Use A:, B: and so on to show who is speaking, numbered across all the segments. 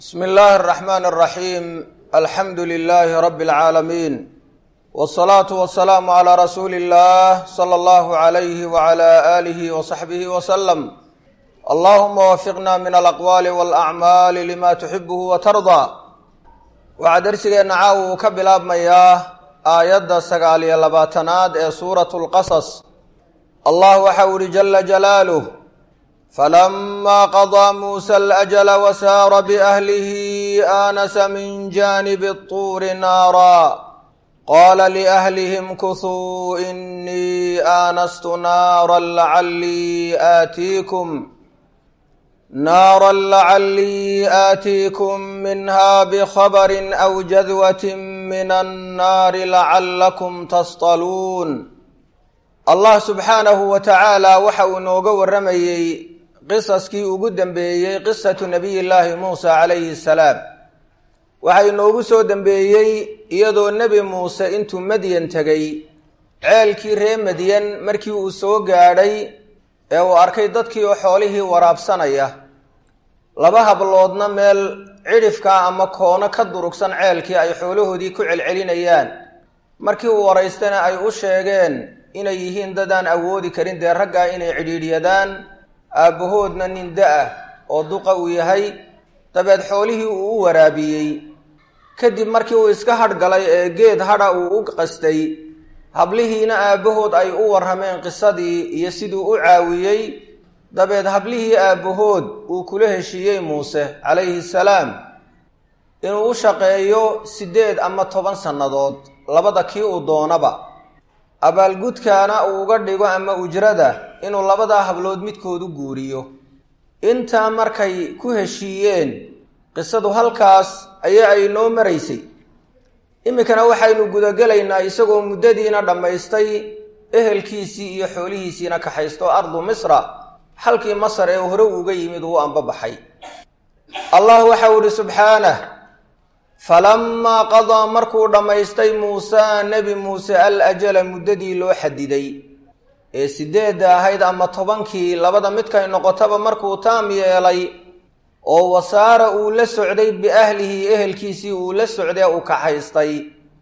A: bsmi illaahi araxmaan araxiim alxamdu lilaahi rabbi alcaalamiin wsalaatu wasalaamu calaa rasuuli illah sala allahu alayhi wacala aalihi wasaxbihi wasalam allahuma wafiqna min alaqwaali walacmaali lima tuxibuhu watardaa waxaa darsigeenna caawa uu ka bilaabmayaa aayadda sagaal iyo labaatanaad ee suuratu lqasas allah waxau ihi jala jalaaluh falama qadaa muusa alajala wasaara biahlihi aanasa min jaanibi اطuuri naara qaala liahlihim kuhuu inii aanastu naara lacalii aatiikum naara lacalii aatiikum minha bkhabari aw jadwati min annaari lacalakum tasطaluun allah subxaanahu wa tacaala waxa uu inooga warramayey qisaskii ugu dambeeyey qisatu nabiy llaahi muusa calayhi salaam waxaa inoogu soo dambeeyey iyadoo nebi muuse intuu madyan tegay ceelkii ree madyan markii uu soo gaadhay ee uu arkay dadkii oo xoolihii waraabsanaya laba habloodna meel cidhifka ama koono ka durugsan ceelkii ay xoolahoodii ku celcelinayaan markii uu waraystana ay u sheegeen inay yihiin dadaan awoodi karin dee raggaa inay cidhiidhyadaan aabbahoodna nin da-ah oo duqa uu yahay dabeed xoolihii uu u waraabiyey kadib markii uu iska hadhgalay ee geed hadha uu u qastay hablihiina aabbahood ay u warrameen qisadii iyo siduu u caawiyey dabeed hablihii aabbahood uu kula heshiiyey muuse calayhi salaam inuu u shaqeeyo siddeed ama toban sannadood labada kii uu doonaba abaalgudkaana uu uga dhigo ama ujrada inuu labadaa hablood midkoodu guuriyo intaa markay ku heshiiyeen qisadu halkaas ayaa ay noo maraysay iminkana waxaynu gudagelaynaa isagoo muddadiina dhammaystay ehelkiisii iyo xoolihiisiina kaxaysto ardu misra xalkii masar ee hore uga yimid uu anbabaxay allah waxau ihi subxaanah falamaa qadaa markuu dhammaystay muusa nebi muuse al ajala muddadii loo xadiday ee sideedda ahayd ama tobankii labada midkay noqotaba markuu taam yeelay oo wasaara uu la socday biahlihi ehelkiisii uu la socday uu kaxaystay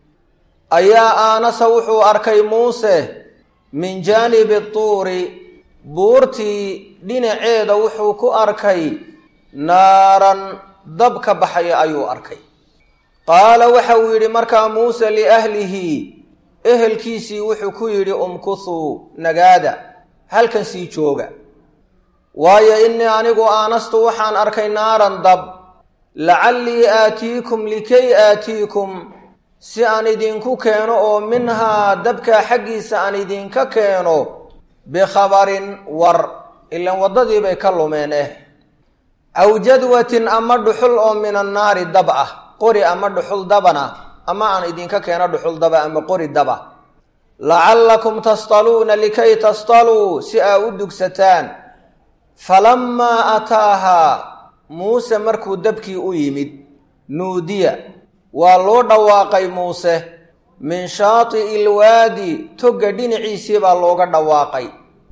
A: ayaa aanasa wuxuu arkay muuse min jaanibi tuuri buurtii dhinaceeda wuxuu ku arkay naaran dab ka baxaya ayuu arkay qaala waxa uu yidhi markaa muuse liahlihi ehelkiisii wuxuu ku yidhi umkuthuu nagaada halkan sii jooga waayo innii anigu aanastu waxaan arkay naaran dab lacallii aatiikum likay aatiikum si aan idinku keeno oo minhaa dabkaa xaggiisa aan idinka keeno bikhabarin war ilan waddadii bay ka lumeen eh aw jadwatin ama dhuxul oo min annaari dab ah qori ama dhuxul dabana ama aan idinka keeno dhuxul daba ama qori daba lacallakum tasطaluuna likay tasطaluu si aa u dugsataan falamaa ataahaa muuse markuu dabkii u yimid nuudiya waa loo dhawaaqay muuse min shaati'i ilwaadi togga dhinaciisii baa looga dhawaaqay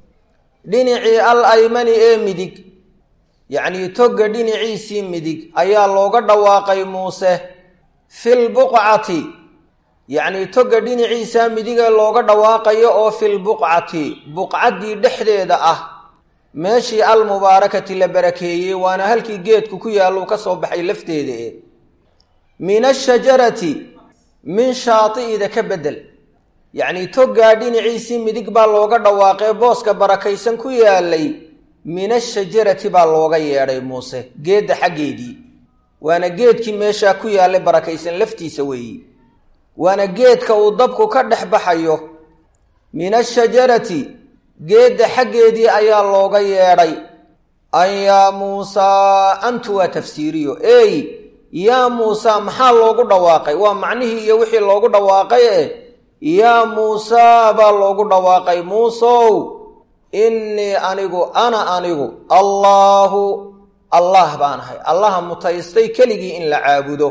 A: dhinacii al aymani ee midig yacnii togga dhinaciisii midig ayaa looga dhawaaqay muuse fil buqcati yacnii togga dhinaciisaa midigee looga dhawaaqayo oo fil buqcati buqcaddii dhexdeeda ah meeshii almubaarakati la barakeeyey waana halkii geedku ku yaalluu ka soo baxay lafteeda e min ashajarati min shaati'ida ka beddel yacnii toggaa dhinaciisii midig baa looga dhawaaqee booska barakaysan ku yaalay min ashajarati baa looga yeedhay muuse geedda xaggeedii waana geedkii meeshaa ku yaallay barakaysan laftiisa weeyi waana geedka uu dabku ka dhex baxayo min ashajarati geedda xaggeedii ayaa looga yeedhay an yaa muusaa antu waa tafsiiriyo ey yaa muusaa maxaa loogu dhawaaqay waa macnihii iyo wixii loogu dhawaaqay eh yaa muusaa baa loogu dhawaaqay muusow innii anigu ana anigu allaahu allah baan ahay allaha mutaystay keligii in la caabudo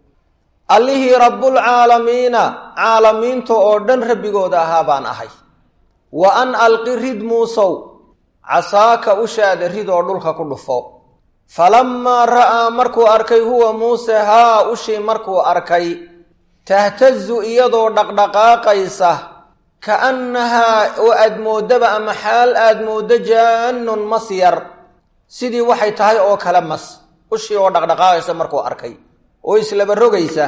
A: allihii rabbulcaalamiina caalamiinta oo dhan rabbigooda ahaa baan ahay wa an alqi rid muusow casaaka ushaada ridoo dhulka ku dhufo falammaa ra'aa markuu arkay huwa muuse haa ushii markuu arkay tahtazu iyadoo dhaqdhaqaaqaysa ka'annahaa oo aad mooddaba ama xaal aad mooddo jaannun mas yar sidii waxay tahay oo kale mas ushii oo dhaqdhaqaaqaysa markuu arkay oo islaba rogaysa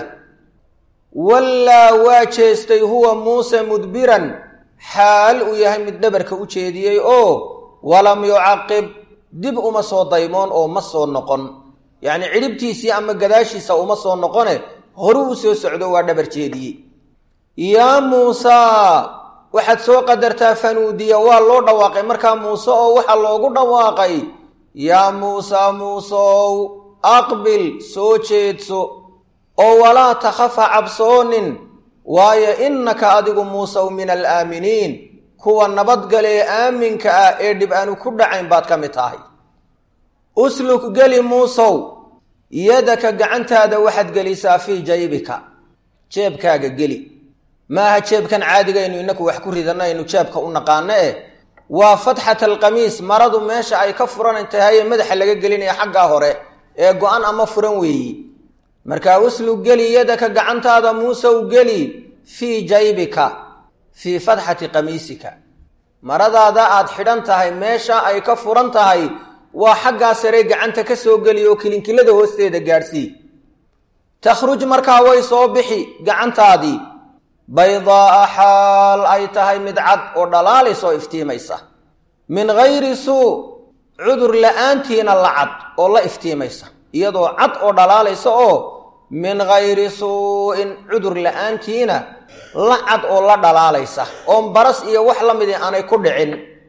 A: wallaa waa jeestay huwa muuse mudbiran xaal uu yahay mid dhabarka u jeediyey oo walam yucaqib dib uma soo daymoon oo ma soo noqon yacnii cidhibtiisii ama gadaashiisa uma soo noqone horu u soo socdo waa dhabar jeediyey yaa muusaa waxaad soo qadartaa fanuudiya waa loo dhawaaqay markaa muuse oo waxaa loogu dhawaaqay yaa muusaa muusow aqbil soo jeedso oo walaa takhafa cabsoonin waayo innaka adigu muusow min alaaminiin kuwa nabadgalee aaminka ah ee dhib aanu ku dhacayn baad ka mid tahay usluk geli muusow yadaka gacantaada waxaad gelisaa fii jaybika jeebkaaga geli maaha jeebkan caadigaynu inaku wax ku ridanaynu jeebka u naqaano eh waa fatxat alqamiis maradu meesha ay ka furan tahaye madaxa laga gelinaya xaggaa hore ee go-an ama furan weeyi markaa uslug geli yadaka gacantaada muusow geli fii jaybika fii fatxati qamiisika maradaada aad xidhan tahay meesha ay ka furan tahay waa xaggaa sare gacanta ka soo geli oo kilinkilada hoosteeda gaadhsii takhruj markaa way soo bixi gacantaadii baydaa'a xaal ay tahay mid cad oo dhalaalaysoo iftiimaysa min gayri suu cudur la-aantiina la cad oo la iftiimaysa iyadoo cad oo dhalaalaysa oo min gayri suu-in cudur la-aantiina la cad oo la dhalaalaysa oon baras iyo wax la midi aanay ku dhicin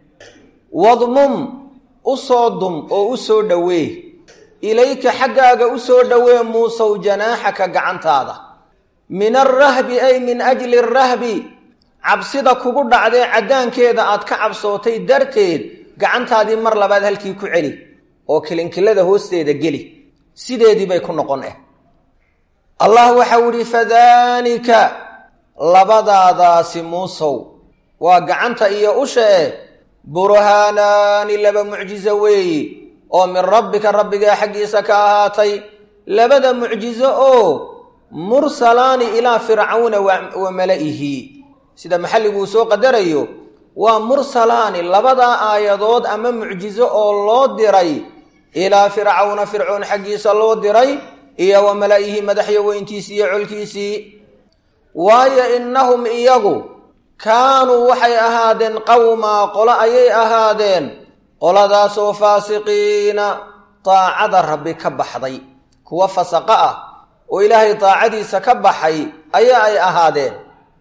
A: wadmum u soo dum oo u soo dhowee ilayka xaggaaga u soo dhowee muusow janaaxaka gacantaada min alrahbi ay min ajli arahbi cabsida kugu dhacdee caddaankeeda aad ka cabsootay darteed gacantaadii mar labaad halkii ku celi oo kilinkilada hoosteeda geli sideedii bay ku noqon eh allah waxau idhi fadaanika labadaadaasi muusow waa gacanta iyo usha eh burhaanaani laba mucjizo weeyi oo min rabbika rabbigaa xaggiisa ka ahaatay labada mucjizo oo mursalaani ilaa fircawna wa mala'ihi sida maxalliguu soo qadarayo waa mursalaani labadaa aayadood ama mucjizo oo loo diray ilaa fircawna fircoon xaggiisa loo diray iyo wa mala'ihi madaxyo weyntiisii iyo colkiisii waayo innahum iyagu kaanuu waxay ahaadeen qawmaa qolo ayay ahaadeen qoladaasoo faasiqiina daacada rabbi ka baxday kuwa fasaqa ah oo ilaahay daacadiisa ka baxay ayaa ay ahaadeen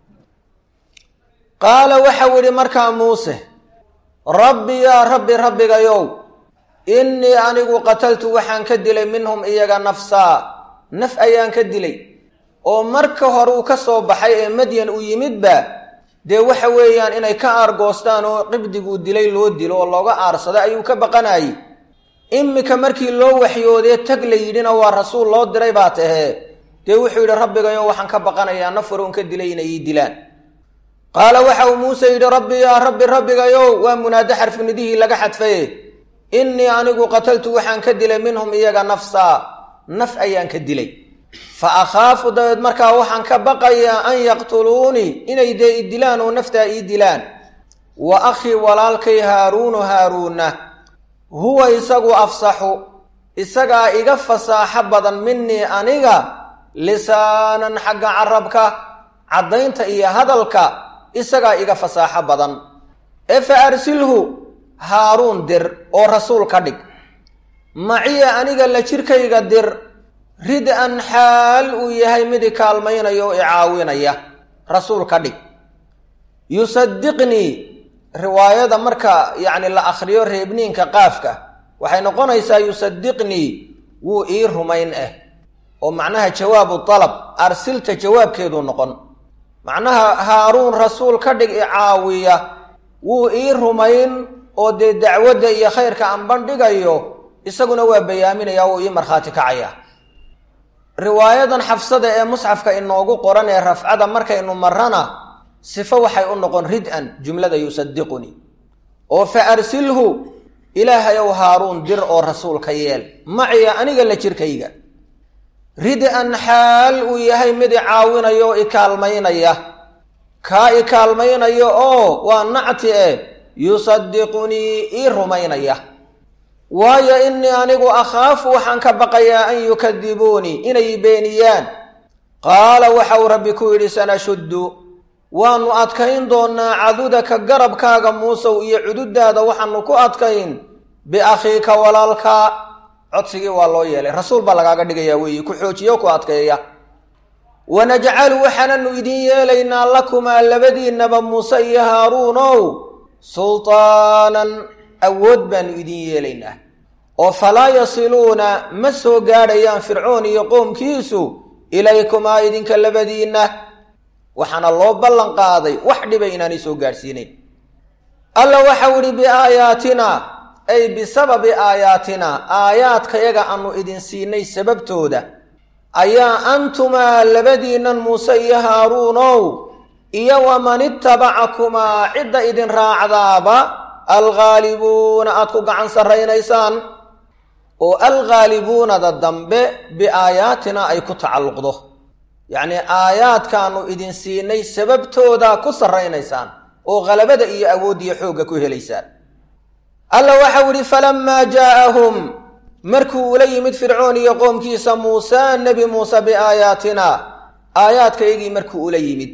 A: qaala waxau idhi markaa muuse rabbi yaa rabbi rabbigayow innii anigu qataltu waxaan ka dilay minhum iyaga nafsaa naf ayaan ka dilay oo marka hore uu ka soo baxay ee madyan u yimidba dee waxa weeyaan inay ka aargoostaan oo qibdiguu dilay loo dilo oo looga aarsada ayuu ka baqanayay imika markii loo waxyoodee tag la yidhina waa rasuul loo diray baa tahee dee wuxuu yidhi rabbigayo waxaan ka baqanayaa nafaroon ka dilay inay ii dilaan qaala waxa uu muuse yidhi rabbi yaa rabbi rabbigayow waa munaado xarfinidihii laga xadfaye innii anigu qataltu waxaan ka dilay minhum iyaga nafsaa naf ayaan ka dilay fa akhaafu dabeed markaa waxaan ka baqayaa an yaqtuluunii inay dee i dilaan oo naftaa ii dilaan wa akhii walaalkay haaruunu haaruunna huwa isagu afsaxu isagaa iga fasaaxo badan minii aniga lisaanan xagga carabka caddaynta iyo hadalka isagaa iga fasaaxo badan ee fa arsilhu haaruun dir oo rasuul ka dhig maciya aniga la jirkayga dir rid-an xaal uu yahay mid i kaalmaynaya oo i caawinaya rasuul ka dhig yusadiqnii riwaayada marka yacni la akhriyo reebniinka qaafka waxay noqonaysaa yusadiqnii wuu ii rumayn ah oo macnaha jawaabu dalab arsilta jawaabkeeduu noqon macnaha haaruun rasuul ka dhig i caawiya wuu ii rumayn oo dee dacwadda iyo khayrka aan bandhigayo isaguna waa bayaaminaya wuu ii markhaati kacaya riwaayadan xafsada ee musxafka inoogu qoran ee rafcada markaynu marana sifo waxay u noqon rid-an jumlada yusadiqunii oo fa arsilhu ilaahayow haaruun dir oo rasuulka yeel maciya aniga la jirkayga rid-an xaal uu yahay mid i caawinaya oo i kaalmaynaya kaa i kaalmaynaya oo waa nacti eh yusadiqunii ii rumaynaya waayo innii anigu akhaafu waxaan ka baqayaa an yukadibuunii inay beeniyaan qaala waxa uu rabbi ku yidhi sanashuddu waannu adkayn doonnaa cadudaka garabkaaga muusow iyo cududaada waxaanu ku adkayn biakhiika walaalka codsigii waa loo yeelay rasuul baa lagaaga dhigayaa weeye ku xoojiyo ku adkeeya wanajcalu waxaananu idin yeelaynaa lakumaa labadiinnaba muuse iyo haaruunow sultaanan awood baanu idin yeelaynaa oo falaa yasiluuna ma soo gaadhayaan fircoon iyo qoomkiisu ilaykumaa idinka labadiinna waxaana loo ballan qaaday wax dhiba inaanay soo gaadhsiinayn alla waxau idhi biaayaatina ay bisababi aayaatina aayaadkayaga aanu idin siinay sababtooda ayaa antumaa labadiinnan muuse iyo haaruunow iyo waman itabacakumaa cidda idin raacdaaba alghaalibuuna aad ku gacan sarraynaysaan oo alghaalibuunada dambe biaayaatina ay ku tacalluqdo yacnii aayaadkaanu idin siinay sababtooda ku sarraynaysaan oo khalabada iyo awooddiyo xoogga ku helaysaan alla waxau idhi falammaa jaa'ahum markuu ula yimid fircoon iyo qoomkiisa muuse nebi muuse biaayaatina aayaadkaygii markuu ula yimid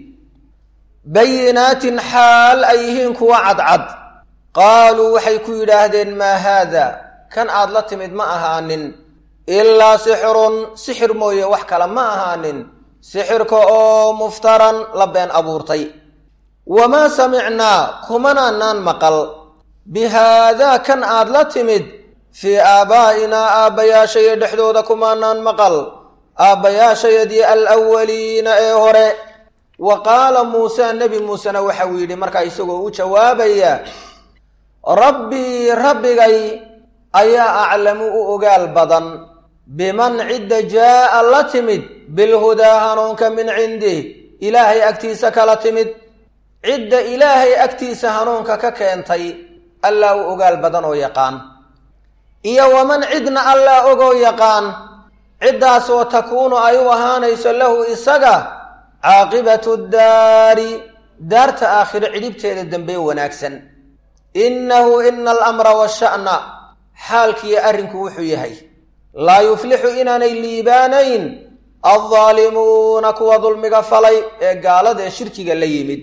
A: bayinaatin xaal ay yihiin kuwa cadcad qaaluu waxay ku yidhaahdeen maa haada kan aad la timid ma ahaanin ilaa sixirun sixir mooye wax kale ma ahaanin sixirka oo muftaran la been abuurtay wamaa samicnaa kumanaanaan maqal bi haadaa kan aad la timid fii aabaa'inaa aabbayaashaya dhexdooda kumaanaan maqal aabbayaashayadii alawaliina ee hore wa qaala muuse nebi muusena waxauu yidhi markaa isagoo u jawaabaya rabbii rabbigay ayaa aclamu u ogaal badan biman cidda jaa'a la timid bilhudaa hanuunka min cindih ilaahay agtiisa kala timid cidda ilaahay agtiisa hanuunka ka keentay allaa u ogaal badan oo yaqaan iyo waman cidna allaa ogoo yaqaan ciddaasoo takuunu ay u ahaanayso lahu isaga caaqibatu daari daarta aakhiro cidhibteeda dambe wanaagsan innahu ina alamra washa'na xaalkiiyo arrinku wuxuu yahay laa yuflixu inaanay liibaanayn addaalimuuna kuwa dulmiga falay ee gaalada ee shirkiga la yimid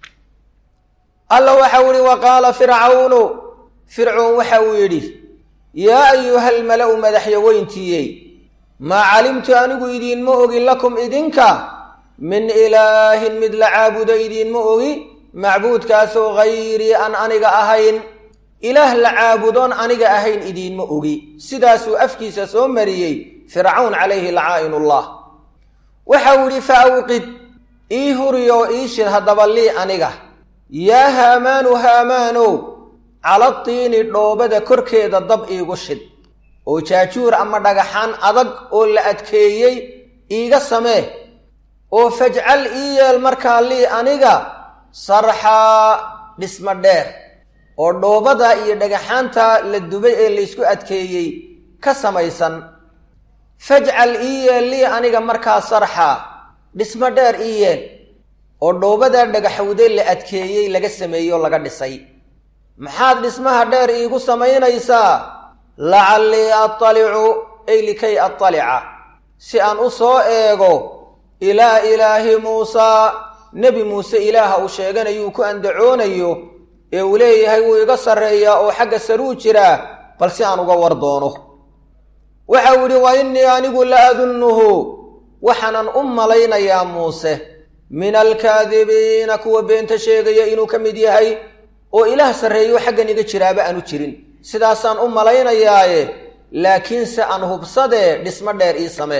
A: alla waxau idhi wa qaala fircawnu fircoon waxa uu yidhi yaa ayuha almala-u madaxyaweyntiiyey maa calimtu anigu idiinma ogi lakum idinka min ilaahin mid la caabudo idiinma ogi macbuudkaasoo hayrii aan aniga ahayn ilaah la caabudoon aniga ahayn idiinma ogi sidaasuu afkiisa soo mariyey fircawn calayhi lacaa'inullah waxau idhi fa awqid ii huriyoo ii shid haddaba lii aniga yaa haamaanu haamaanow cala tiini dhoobada korkeeda dab iigu shid oo jaajuur ama dhagaxaan adag oo la adkeeyey iiga samee oo fajcal ii yeel markaa lii aniga sarxaa dhismo dheer oo dhoobada iyo dhagaxaanta la dubay ee laysku adkeeyey ka samaysan fajcal ii yeel lii aniga markaa sarxaa dhismo dheer ii yeel oo dhoobadaa dhagaxowde la adkeeyey laga sameeyey oo laga dhisay maxaad dhismaha dheer iigu samaynaysaa lacallii attalicu ay likay attalica si aan u soo eego ilaa ilaahi muusaa nebi muuse ilaaha uu sheeganayuu ku andacoonayo ee uu leeyahay wuu iga sarreeyaa oo xagga saruu jiraa bal si aan uga war doono waxau yidhi wa innii anigu la adunnuhu waxaanan u malaynayaa muuse min alkaadibiina kuwa beenta sheegaya inuu ka mid yahay oo ilaah sarreeyo xaggan iga jiraaba aanu jirin sidaasaan u malaynayaaye laakiinse aan hubsadee dhismo dheer ii samee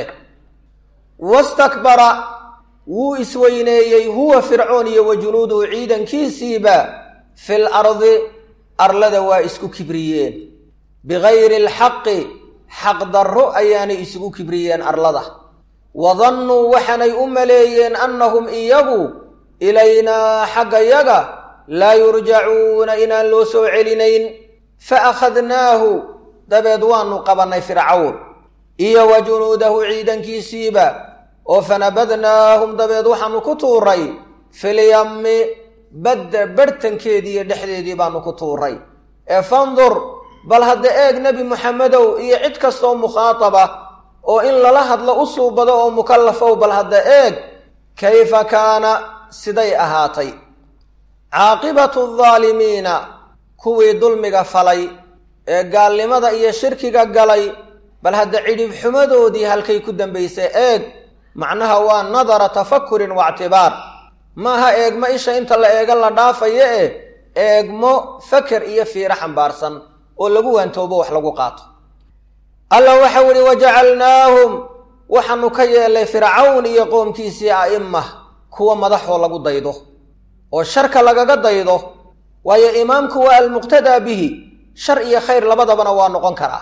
A: wastakbara wuu isweyneeyey huwa fircoon iyo wa junuuduhu ciidankiisiiba fil ardi arlada waa isku kibriyeen bigayri alxaqi xaqdarro ayaanay isugu kibriyeen arlada wadannuu waxaanay u maleeyeen annahum iyagu ilaynaa xagga yaga laa yurjacuuna inaan loo soo celinayn fa akhadnaahu dabeed waanu qabannay fircawn iyo wa junuudahu ciidankiisiiba oo fanabadnaahum dabeed waxaanu ku tuuray filyammi badda barhtankeedii iyo dhexdeedii baanu ku tuuray ee fandur bal hadda eeg nebi muxamedow iyo cid kastoo mukhaataba oo in lala hadlo u suubado oo mukallafow bal hadda eeg kayfa kaana siday ahaatay caaqibatu aldaalimiina kuwii dulmiga falay ee gaalnimada iyo shirkiga galay bal hadda cidhib xumadoodii halkay ku dambaysay eeg macnaha waa nadara tafakurin waictibaar maaha eegmo isha inta la eega la dhaafayo eh eegmo faker iyo fiiro xambaarsan oo lagu waantoobo wax lagu qaato alla waxau ihi wajacalnaahum waxaanu ka yeelay fircawn iyo qoomkiisii a'ima kuwa madaxoo lagu daydo oo sharka lagaga daydo waayo imaamku waa almuqtadaa bihi shar iyo khayr labadabana waa noqon karaa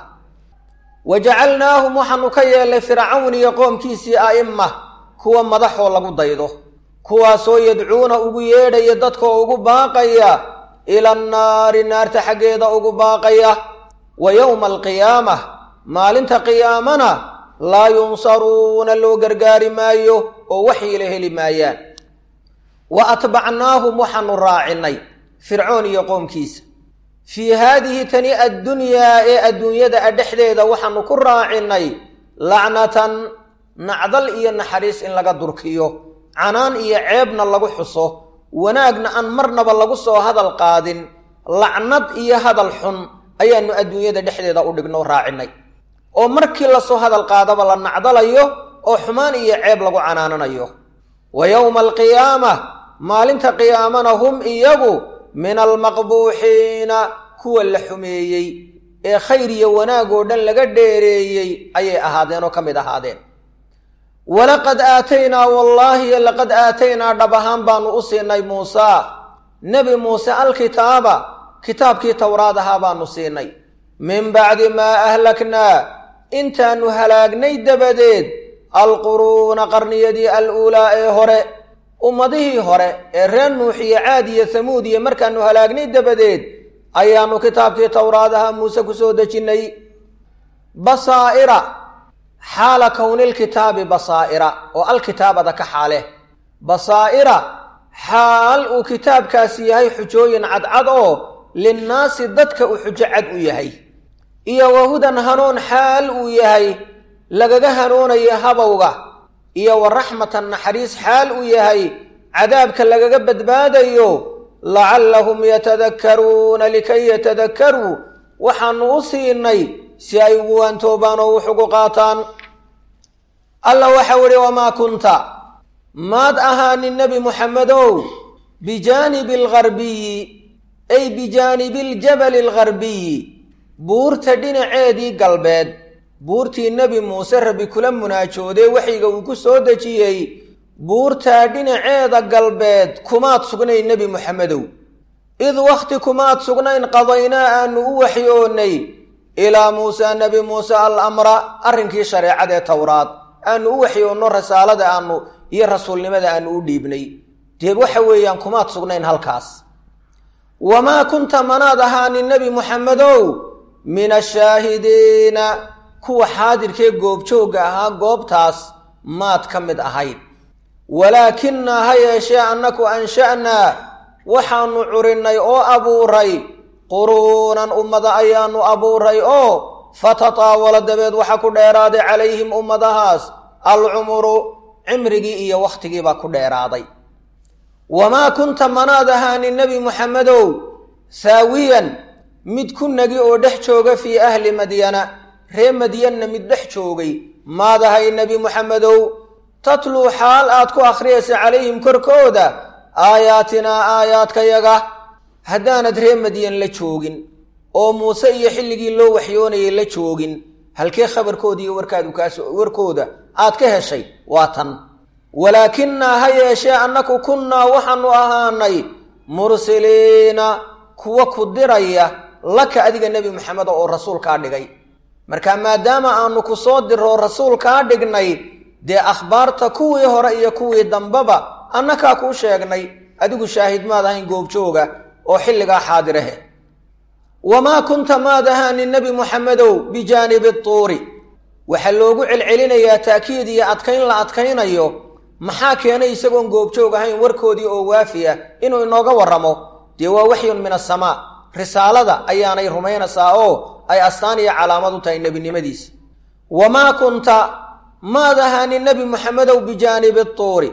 A: wa jacalnaahum waxaanu ka yeelay fircawn iyo qoomkiisii a'ima kuwa madaxoo lagu daydo kuwaasoo yadcuuna ugu yeedhaya dadkoo ugu baaqaya ila annaari naarta xaggeeda ugu baaqaya wa yowma alqiyaamah maalinta qiyaamana laa yunsaruuna loo gargaari maayo oo waxyiila heli maayaan wa atbacnaahum waxaanu raacinay fircoon iyo qoomkiisa fii haadihi tani addunyaa ee adduunyada a dhexdeeda waxaanu ku raacinay lacnatan nacdal iyo naxariis in laga durkiyo canaan iyo ceebna lagu xuso wanaagna aan marnaba lagu soo hadal qaadin lacnad iyo hadal xun ayaanu adduunyada dhexdeeda u dhigno raacinay oo markii lasoo hadal qaadaba la nacdalayo oo xumaan iyo ceeb lagu canaananayo wa yowma alqiyaama maalinta qiyaamana hum iyagu min almaqbuuxiina kuwa la xumeeyey ee khayr iyo wanaag oo dhan laga dheereeyey ayay ahaadeen oo ka mid ahaadeen walaqad aataynaa wallaahi laqad aataynaa dhab ahaan baanu u siinay muusaa nebi muuse alkitaaba kitaabkii towraad ahaa baanu siinay min bacdi maa ahlaknaa intaanu halaagnay dabadeed alquruuna qarniyadii aluulaa ee hore ummadihii hore ee reer nuux iyo caad iyo hamuud iyo markaanu halaagnay dabadeed ayaanu kitaabkii towraad ahaa muuse ku soo dejinnay basaa'ira xaala kownilkitaabi basaa'ira oo alkitaabada ka xaale basaa'ira xaal uu kitaabkaasi yahay xujooyin cadcad oo linnaasi dadka uu xujo cad u yahay iyo wahudan hanuun xaal uu yahay lagaga hanuunayo habowga iyo wa raxmatan naxariis xaal uu yahay cadaabka lagaga badbaadayo lacallahum yatadakkaruuna likay yatadakkaruu waxaanu u siinay si ay ugu waantoobaan oo wax ugu qaataan alla waxau idhi wamaa kunta maad ahaanin nebi muxamedow bijaanibi algarbiyi ay bijaanibi aljabali algarbiyi buurta dhinaceedii galbeed buurtii nebi muuse rabbi kula munaajoodee waxyiga uu ku soo dejiyey buurtaa dhinaceeda galbeed kumaad sugnayn nebi muxamedow id wakhti kumaad sugnayn qadaynaa aanu u waxyoonnay ilaa muusaa nebi muuse al amra arrinkii shareecadee towraad aanu u waxyoonno rasaalada aanu iyo rasuulnimada aanu u dhiibnay deed waxa weeyaan kumaad sugnayn halkaas wamaa kunta manaad ahaanin nebi muxamedow min ashaahidiina kuwa xaadirkee goobjoogga ahaa goobtaas maad ka mid ahayd walaakinaa ha yeeshee annaku ansha'naa waxaanu curinnay oo abuuray quruunan ummada ayaanu abuuray oo fatataawala dabeed waxa ku dheeraaday calayhim ummadahaas alcumuru cimrigii iyo wakhtigiibaa ku dheeraaday wamaa kunta manaad ahaanin nebi muxamedow saawiyan mid ku nagi oo dhex jooga fii ahli madyana ree madyanna mid dhex joogay maad ahay nebi muxamedow tatluu xaal aad ku akhriyaysa calayhim korkooda aayaatinaa aayaadkayaga haddaanad ree madyan la joogin oo muuse iyo xilligii loo waxyoonayay la joogin halkee khabarkooda iyo warkaadu kaas warkooda aad ka heshay waa tan walaakinaa ha yeeshee annaku kunnaa waxaanu ahaanay mursiliina kuwa ku diraya laka adiga nebi maxamed oo rasuul kaa dhigay marka maadaama aanu ku soo diroo rasuul kaa dhignay dee akhbaarta kuwii hore iyo kuwii dambeba annakaa kuu sheegnay adigu shaahid maad ahayn goobjooga oo xilligaa xaadirahe wamaa kunta maad ahaanin nebi muxamedow bijaanibi tuuri waxaa loogu celcelinayaa ta'kiid iyo adkayn la adkaynayo maxaa keenay isagoon goobjoog ahayn warkoodii oo waafi ah inuu inooga warramo dee waa waxyun min asamaa risaalada ayaanay rumaynaysaa oo ay astaan iyo calaamad u tahay nebinimadiisa wamaa kunta maad ahaanin nebi muxamedow bijaanibi tuuri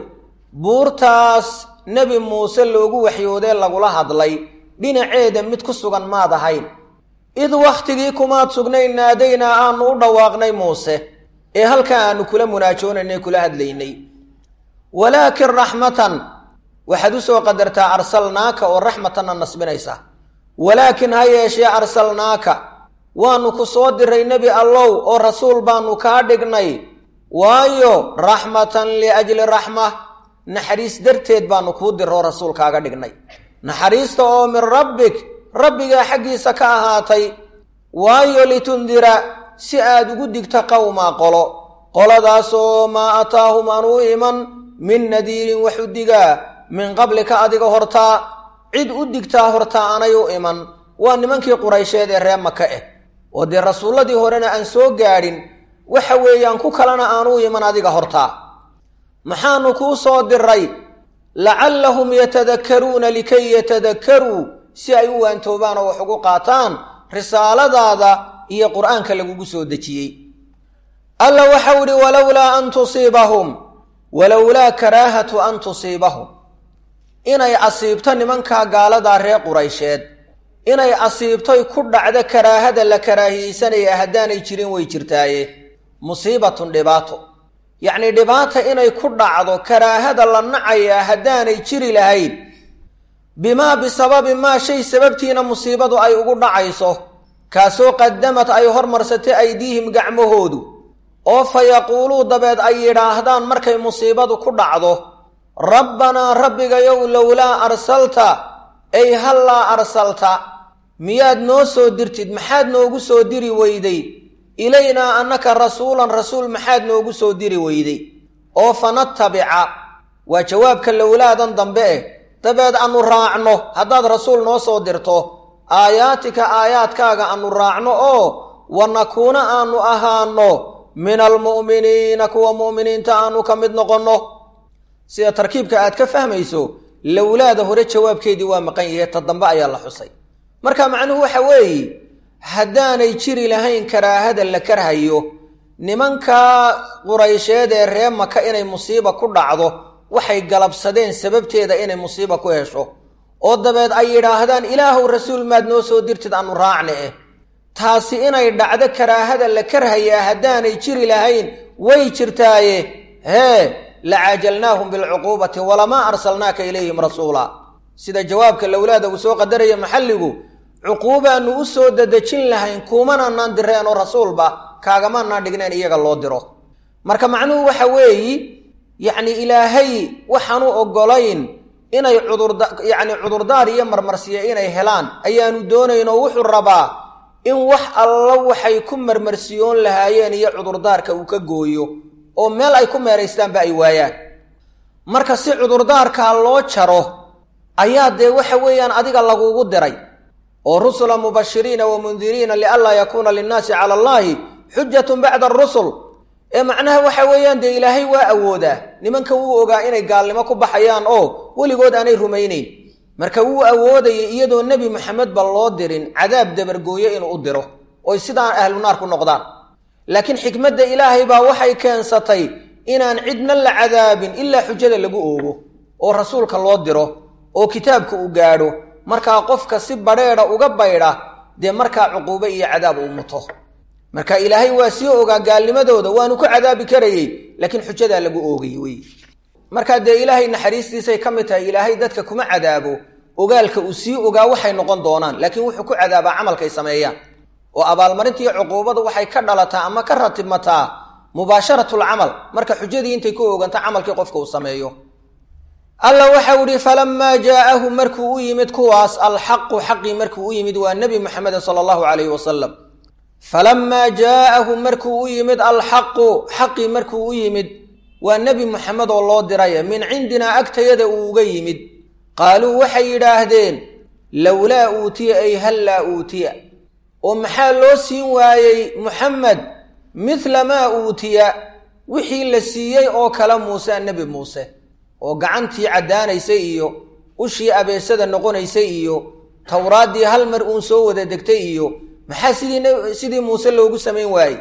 A: buurtaas nebi muuse loogu waxyoodee lagula hadlay dhinaceeda mid ku sugan maad ahayn id wakhtigii kumaad sugnayn naadaynaa aanu u dhawaaqnay muuse ee halkaa aanu kula munaajoonaynay kula hadlaynay walaakin raxmatan waxaad u soo qadartaa arsalnaaka oo raxmatanna nasbinaysa walaakin ha yeeshee arsalnaaka waanu ku soo diray nebi allow oo rasuul baanu kaa dhignay waayo raxmatan liajli raxma naxariis darteed baanu kuu diroo rasuul kaaga dhignay naxariista oo min rabbik rabbigaa xaggiisa ka ahaatay waayo litundira si aad ugu digto qowmaa qolo qoladaasoo maa ataahum aan u iman min nadiirin wax u digaa min qablika adiga hortaa cid u digtaa hortaa aanay u iman waa nimankii quraysheed ee ree maka ah oo dee rasuulladii horena aan soo gaadhin waxa weeyaan ku kalena aan u iman adiga hortaa maxaanu kuu soo diray lacallahum yatadakkaruuna likay yatadakkaruu si ay u waantoobaan oo wax ugu qaataan risaaladaada iyo qur'aanka lagugu soo dejiyey alla waxau idhi walowlaa an tusiibahum walowlaa karaahatu an tusiibahum inay asiibto nimankaa gaaladaa reer quraysheed inay asiibtoy ku dhacdo karaahada la karaahiyeysanaya haddaanay jirin way jirtaaye musiibatun dhibaato yacnii dhibaata inay ku dhacdo karaahada la nacayaa haddaanay jiri lahayn bimaa bisababi maa shay sababtiina musiibadu ay ugu dhacayso kaasoo qadamad ay hormarsatay aydiihim gacmahoodu oo fa yaquuluu dabeed ay yidhaahdaan markay musiibadu ku dhacdo rabbanaa rabbigayow lowlaa arsalta ay hallaa arsalta miyaad noo soo dirtid maxaad noogu soo diri weyday ilaynaa annaka rasuulan rasuul maxaad noogu soo diri weyday oo fanatabica waa jawaabka lowlaadan dambe eh dabeed aanu raacno haddaad rasuul noo soo dirto aayaatika aayaadkaaga aanu raacno oo wa nakuuna aanu ahaano min almu'miniina kuwa mu'miniinta aanu ka mid noqonno sida tarkiibka aad ka fahmayso lowlaada hore jawaabkeedii waa maqan yahe ta dambe ayaa la xusay marka macnuhu waxa weeye haddaanay jiri lahayn karaahada la karhayo nimankaa quraysheed ee ree maka inay musiiba ku dhacdo waxay galabsadeen sababteeda inay musiiba ku hesho oo dabeed ay yidhaahdaan ilaahow rasuul maad noo soo dirtid aanu raacne eh taasi inay dhacdo karaahada la karhayaa haddaanay jiri lahayn way jirtaaye hee la caajalnaahum bilcuquubati walamaa arsalnaaka ilayhim rasuula sida jawaabka lowlaada uu soo qadaraya maxalligu cuquubaannu u soo dadejin lahayn kuumananaan direen oo rasuulba kaagamanaan dhigneen iyaga loo diro marka macnuhu waxa weeyi yacni ilaahay waxaanu oggolayn inay cudurda yacni cudurdaar iyo marmarsiya inay helaan ayaanu doonayn oo wuxuu rabaa in wax alla waxay ku marmarsiyoon lahaayeen iyo cudurdaarka uu ka gooyo oo meel ay ku meeraystaanba ay waayaan marka si cudurdaarkaa loo jaro ayaa dee waxa weeyaan adiga lagugu diray oo rusula mubashiriina wa mundiriina lianlaa yakuuna linnaasi cala allaahi xujatun bacda arusul ee macnaha waxa weeyaan dee ilaahay waa awoodaa nimanka wuu ogaa inay gaalnimo ku baxayaan oo weligood aanay rumaynayn marka wuu awoodaya iyadoo nebi maxamedba loo dirin cadaab dabargooyo inuu u diro oy sidaan ahlu naar ku noqdaan laakiin xikmadda ilaahay baa waxay keensatay inaan cidna la cadaabin ilaa xujada lagu oogo oo rasuulka loo diro oo kitaabka uu gaadho markaa qofka si badheedha uga baydha dee markaa cuquube iyo cadaab uu muto marka ilaahay waa sii ogaa gaalnimadooda waanu ku cadaabi karayey laakiin xujadaa lagu oogay wey markaa dee ilaahay naxariistiisay ka mid tahay ilaahay dadka kuma cadaabo ogaalka uu sii ogaa waxay noqon doonaan laakiin wuxuu ku cadaabaa camalkay sameeyaan oo abaalmarintiiyo cuquubadu waxay ka dhalataa ama ka ratibmataa mubaasharatulcamal marka xujadii intay ku ooganta camalkii qofka uu sameeyo alla waxau ihi falamaa jaa'ahu markuu u yimid kuwaas alxaqu xaqii markuu u yimid waa nebi maxamedin sala allahu calayhi wasalam falamaa jaa'ahu markuu u yimid alxaqu xaqii markuu u yimid waa nebi moxamed oo loo diray min cindinaa agtayada uu uga yimid qaaluu waxay yidhaahdeen lowlaa uutiya ay hallaa uutiya oo maxaa loo siin waayey muxamed midla maa uutiya wixii la siiyey oo kale muuse nebi muuse oo gacantii caddaanaysay iyo ushii abeesada noqonaysay iyo towraaddii hal mar uun soo wada degtay iyo maxaa sidii sidii muuse loogu samayn waayey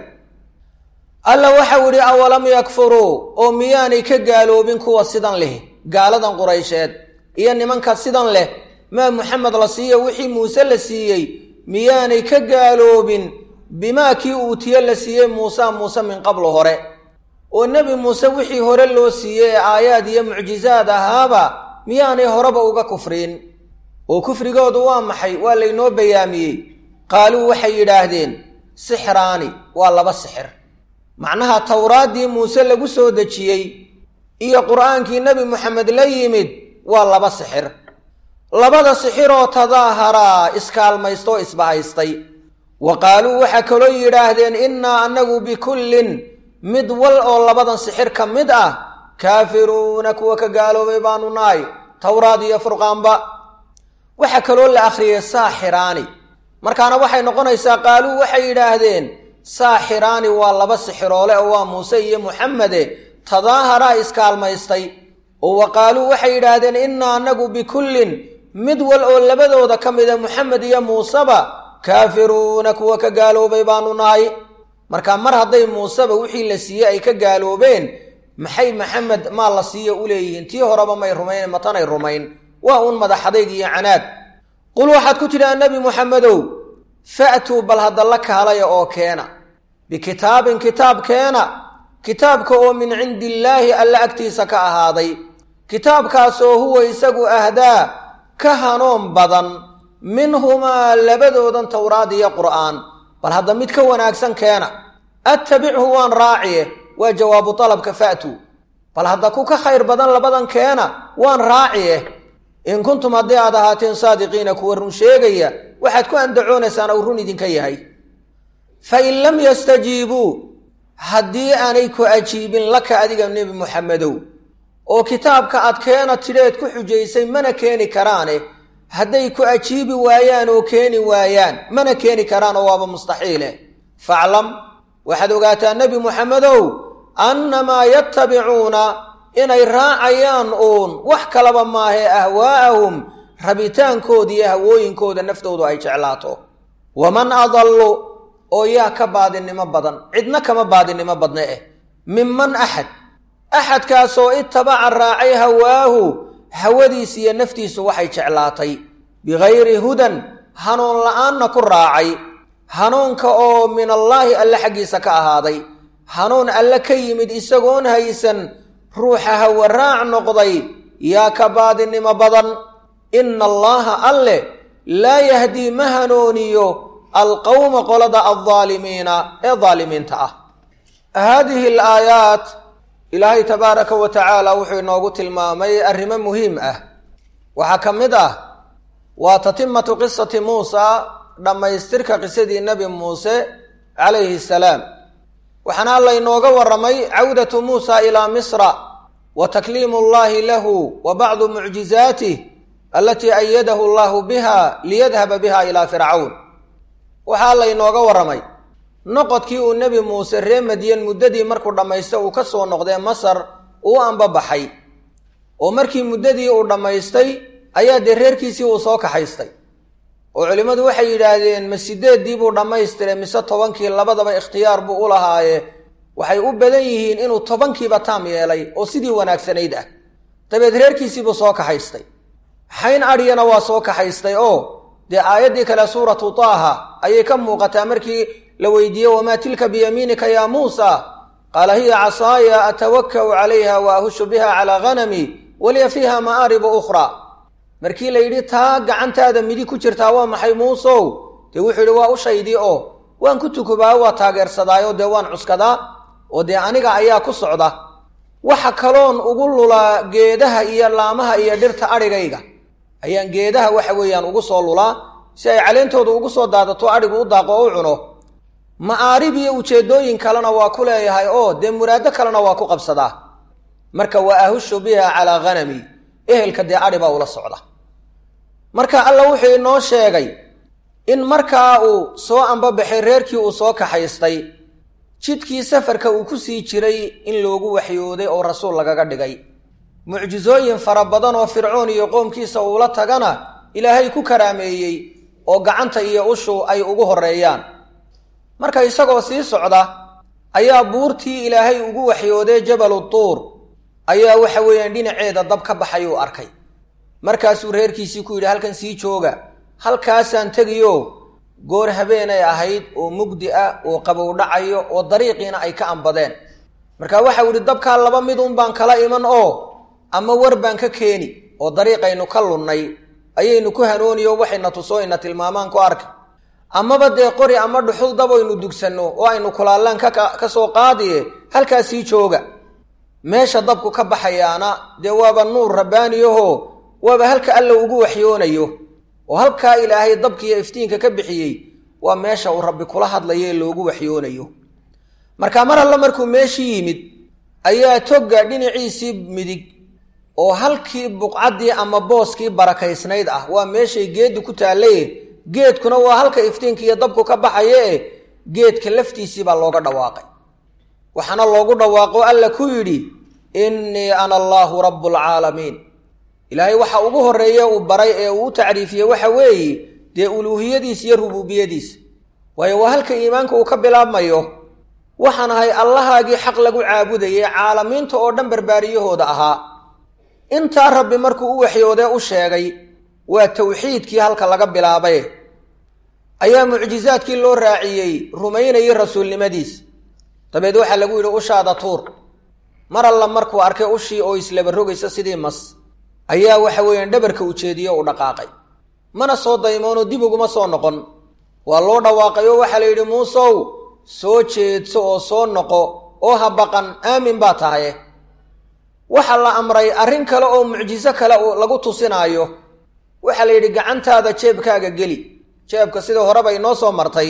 A: alla waxau idhi awalam yakfuruu oo miyaanay ka gaaloobin kuwa sidan leh gaaladan quraysheed iyo nimanka sidan leh maa muxamed la siiyo wixii muuse la siiyey miyaanay ka gaaloobin bimaa kii uutiye la siiyey muuse muuse min qablu hore oo nebi muuse wixii hore loo siiyey ee aayaad iyo mucjizaad ahaaba miyaanay horeba uga kufriin oo kufrigoodu waa maxay waa laynoo bayaamiyey qaaluu waxay yidhaahdeen sixraani waa laba sixir macnaha towraaddii muuse lagu soo dejiyey iyo qur'aankii nebi moxamed la yimid waa laba sixir labada sixiroo tadaaharaa iskaalmaystoo isbahaystay wa qaaluu waxaa kaloo yidhaahdeen innaa annagu bikullin mid wal oo labadan sixir ka mid ah kaafiruuna kuwa ka gaaloobay baanu nahay towraad iyo furqaanba waxaa kaloo la akhriyey saaxiraani markaana waxay noqonaysaa qaaluu waxay yidhaahdeen saaxiraani waa laba sixiroole oo waa muuse iyo muxamede tadaaharaa iskaalmaystay oo wa qaaluu waxay yidhaahdeen innaa annagu bikullin mid wal oo labadooda ka mida muxamed iyo muuseba kaafiruuna kuwa ka gaaloobay baanu nahay marka mar hadday muuseba wixii la siiyey ay ka gaaloobeen maxay maxamed maa la siiyo u leeyihiin tii horeba may rumayn matanay rumayn waa uun madaxadayg iyo canaad qul waxaad ku tidhaha nebi muxamedow fa'tuu bal hadda la kaalaya oo keena bikitaabin kitaab keena kitaabka oo min cindi illaahi alla agtiisa ka ahaaday kitaabkaasoo huwa isagu ahdaa ka hanoon badan minhumaa labadoodan towraad iyo qur'aan bal hadda mid ka wanaagsan keena attabichu waan raaciye waa jawaabu dalabka fa'tuu bal hadda ku ka khayr badan labadan keena waan raaciye in kuntum haddii aad ahaateen saadiqiina kuwa run sheegaya waxaad ku andacoonaysaan ou run idinka yahay fa in lam yastajiibuu haddii aanay ku ajiibin laka adiga nebi muxamedow oo kitaabka aad keena tidheed ku xujaysay mana keeni karaane hadday ku ajiibi waayaan oo keeni waayaan mana keeni karaan oo waaba mustaxiile faclam waxaad ogaataa nebi muxamedow annamaa yattabicuuna inay raacayaan uun wax kalaba maahee ahwaa'ahum rabitaankooda iyo hawooyinkooda naftoodu ay jeclaato waman adallu oo yaa ka baadinimo badan cidna kama baadinimo badne eh minman axad axadkaasoo itabaca raacay hawaahu hawadiis iyo naftiisu waxay jeclaatay bikayri hudan hanuun la'aanna ku raacay hanuunka oo min allaahi alle xaggiisa ka ahaaday hanuun alle ka yimid isagoon haysan ruuxa hawa raac noqday yaa ka baadinimo badan ina allaaha alle laa yahdii ma hanuuniyo alqowma qolada aldaalimiina ee daalimiinta ah haadihi alaayaat ilaahay tabaaraka wa tacaala wuxuu inoogu tilmaamay arrimo muhiim ah waxaa ka mid ah waa tatimatu qisati muusa dhammaystirka qisadii nebi muuse calayhi salaam waxaana alla inooga warramay cawdatu muusa ilaa misra wa takliimu llahi lahu wa bacdu mucjizaatih alatii ayadahu allahu biha liyadhaba biha ilaa fircawn waxaa alla inooga warramay noqodkii uu nebi muuse ree madyan muddadii markuu dhammaysta uu ka soo noqdee masar uu ambabaxay oo markii muddadii uu dhammaystay ayaa dee reerkiisii uu soo kaxaystay oo culimmadu waxay yidhaahdeen ma sideeddii buu dhammaystire mise tobankii labadaba ikhtiyaar buu u lahaaye waxay u badan yihiin inuu tobankiiba taam yeelay oo sidii wanaagsanayd ah dabeed reerkiisiibuu soo kaxaystay xayn adhiyana waa soo kaxaystay oo dee aayaddii kale suuratu taaha ayay ka muuqataa markii la weydiiyey wamaa tilka biyamiinika yaa muusa qaala hiya casaaya atawaka'u calayha wa ahushu biha calaa ghanami waliya fiiha ma'aaribu ukhraa markii la yidhi taa gacantaada midi ku jirtaa waa maxay muusow dee wuxuu yidhi waa u shaydii oo waan ku tukubaa waa taageersadaayo dee waan cuskadaa oo dee aniga ayaa ku socda waxa kaloon ugu lulaa geedaha iyo laamaha iyo dhirta adhigayga ayaan geedaha waxa weeyaan ugu soo lulaa si ay caleentooda ugu soo daadato adhigu u daaqo oo u cuno ma'aarib iyo ujeeddooyin kalena waa ku leeyahay oo dee muraado kalena waa ku qabsadaa marka wa ahushu biha calaa ghanami ehelka dee adhi baa ula socda marka alla wuxuu inoo sheegay in markaa uu soo ambabaxay reerkii uu soo kaxaystay jidkii safarka uu ku sii jiray in loogu waxyooday oo rasuul lagaga dhigay mucjisooyin fara badan oo fircoon iyo qoomkiisa uula tagana ilaahay ku karaameeyey oo gacanta iyo ushu ay ugu horreeyaan marka isagoo sii socda ayaa buurtii ilaahay ugu waxyooday jabalu tuur ayaa waxa weeyaan dhinaceeda dab ka baxay uu arkay markaasuu reerkiisii ku yidhi halkan sii jooga halkaasaan tegiyo goor habeenay ahayd oo mugdi ah oo qabow dhacayo oo dariiqiina ay ka ambadeen marka waxau idhi dabkaa laba midun baan kala iman oo ama war baan ka keeni oo dariiqaynu ka lunnay ayaynu ku hanooniyo waxayna tusooyna tilmaamaan ku arka amaba dee qori ama dhuxul dabaynu dugsanno oo aynu kulaallaan ka soo qaadiye halkaas sii jooga meesha dabku ka baxayaana dee waaba nuur rabbaaniyaho waaba halka alla ugu waxyoonayo oo halkaa ilaahay dabkiiyo iftiinka ka bixiyey waa meesha uu rabbi kula hadlayo ee loogu waxyoonayo marka mar alle markuu meeshii yimid ayaa togga dhinaciisii midig oo halkii buqcaddii ama booskii barakaysnayd ah waa meeshay geeddi ku taallaye geedkuna waa halka iftiinka iyo dabku ka baxaye e geedka laftiisii baa looga dhawaaqay waxaana loogu dhawaaqo alla ku yidhi innii ana allaahu rabbulcaalamiin ilaahay waxa ugu horreeye uu baray ee uu u tacriifiyey waxa weeye dee uluuhiyadiis iyo rubuubiyadiis waayo waa halka iimaanka uu ka bilaabmayo waxaan ahay allahaagii xaq lagu caabudayay caalamiinta oo dhan barbaariyahooda ahaa intaa rabbi markuu u waxyoodee u sheegay waa tawxiidkii halka laga bilaabay ayaa mucjizaadkii loo raaciyey rumaynayay rasuulnimadiis dabeed waxaa lagu yidhi ushaada tuur mar alla markuu arkay ushii oo islaba rogaysa sidii mas ayaa waxa weeyaan dhabarka ujeediyo u dhaqaaqay mana soo daymoonoo dib uguma soo noqon waa loo dhawaaqay oo waxaa la yidhi muusow soo jeedso oo soo noqo oo ha baqan aamin baa tahaye waxaa la amray arrin kale oo mucjiso kale lagu tusinaayo waxaa la yidhi gacantaada jeebkaaga geli jeebka sidii horeba inoo soo martay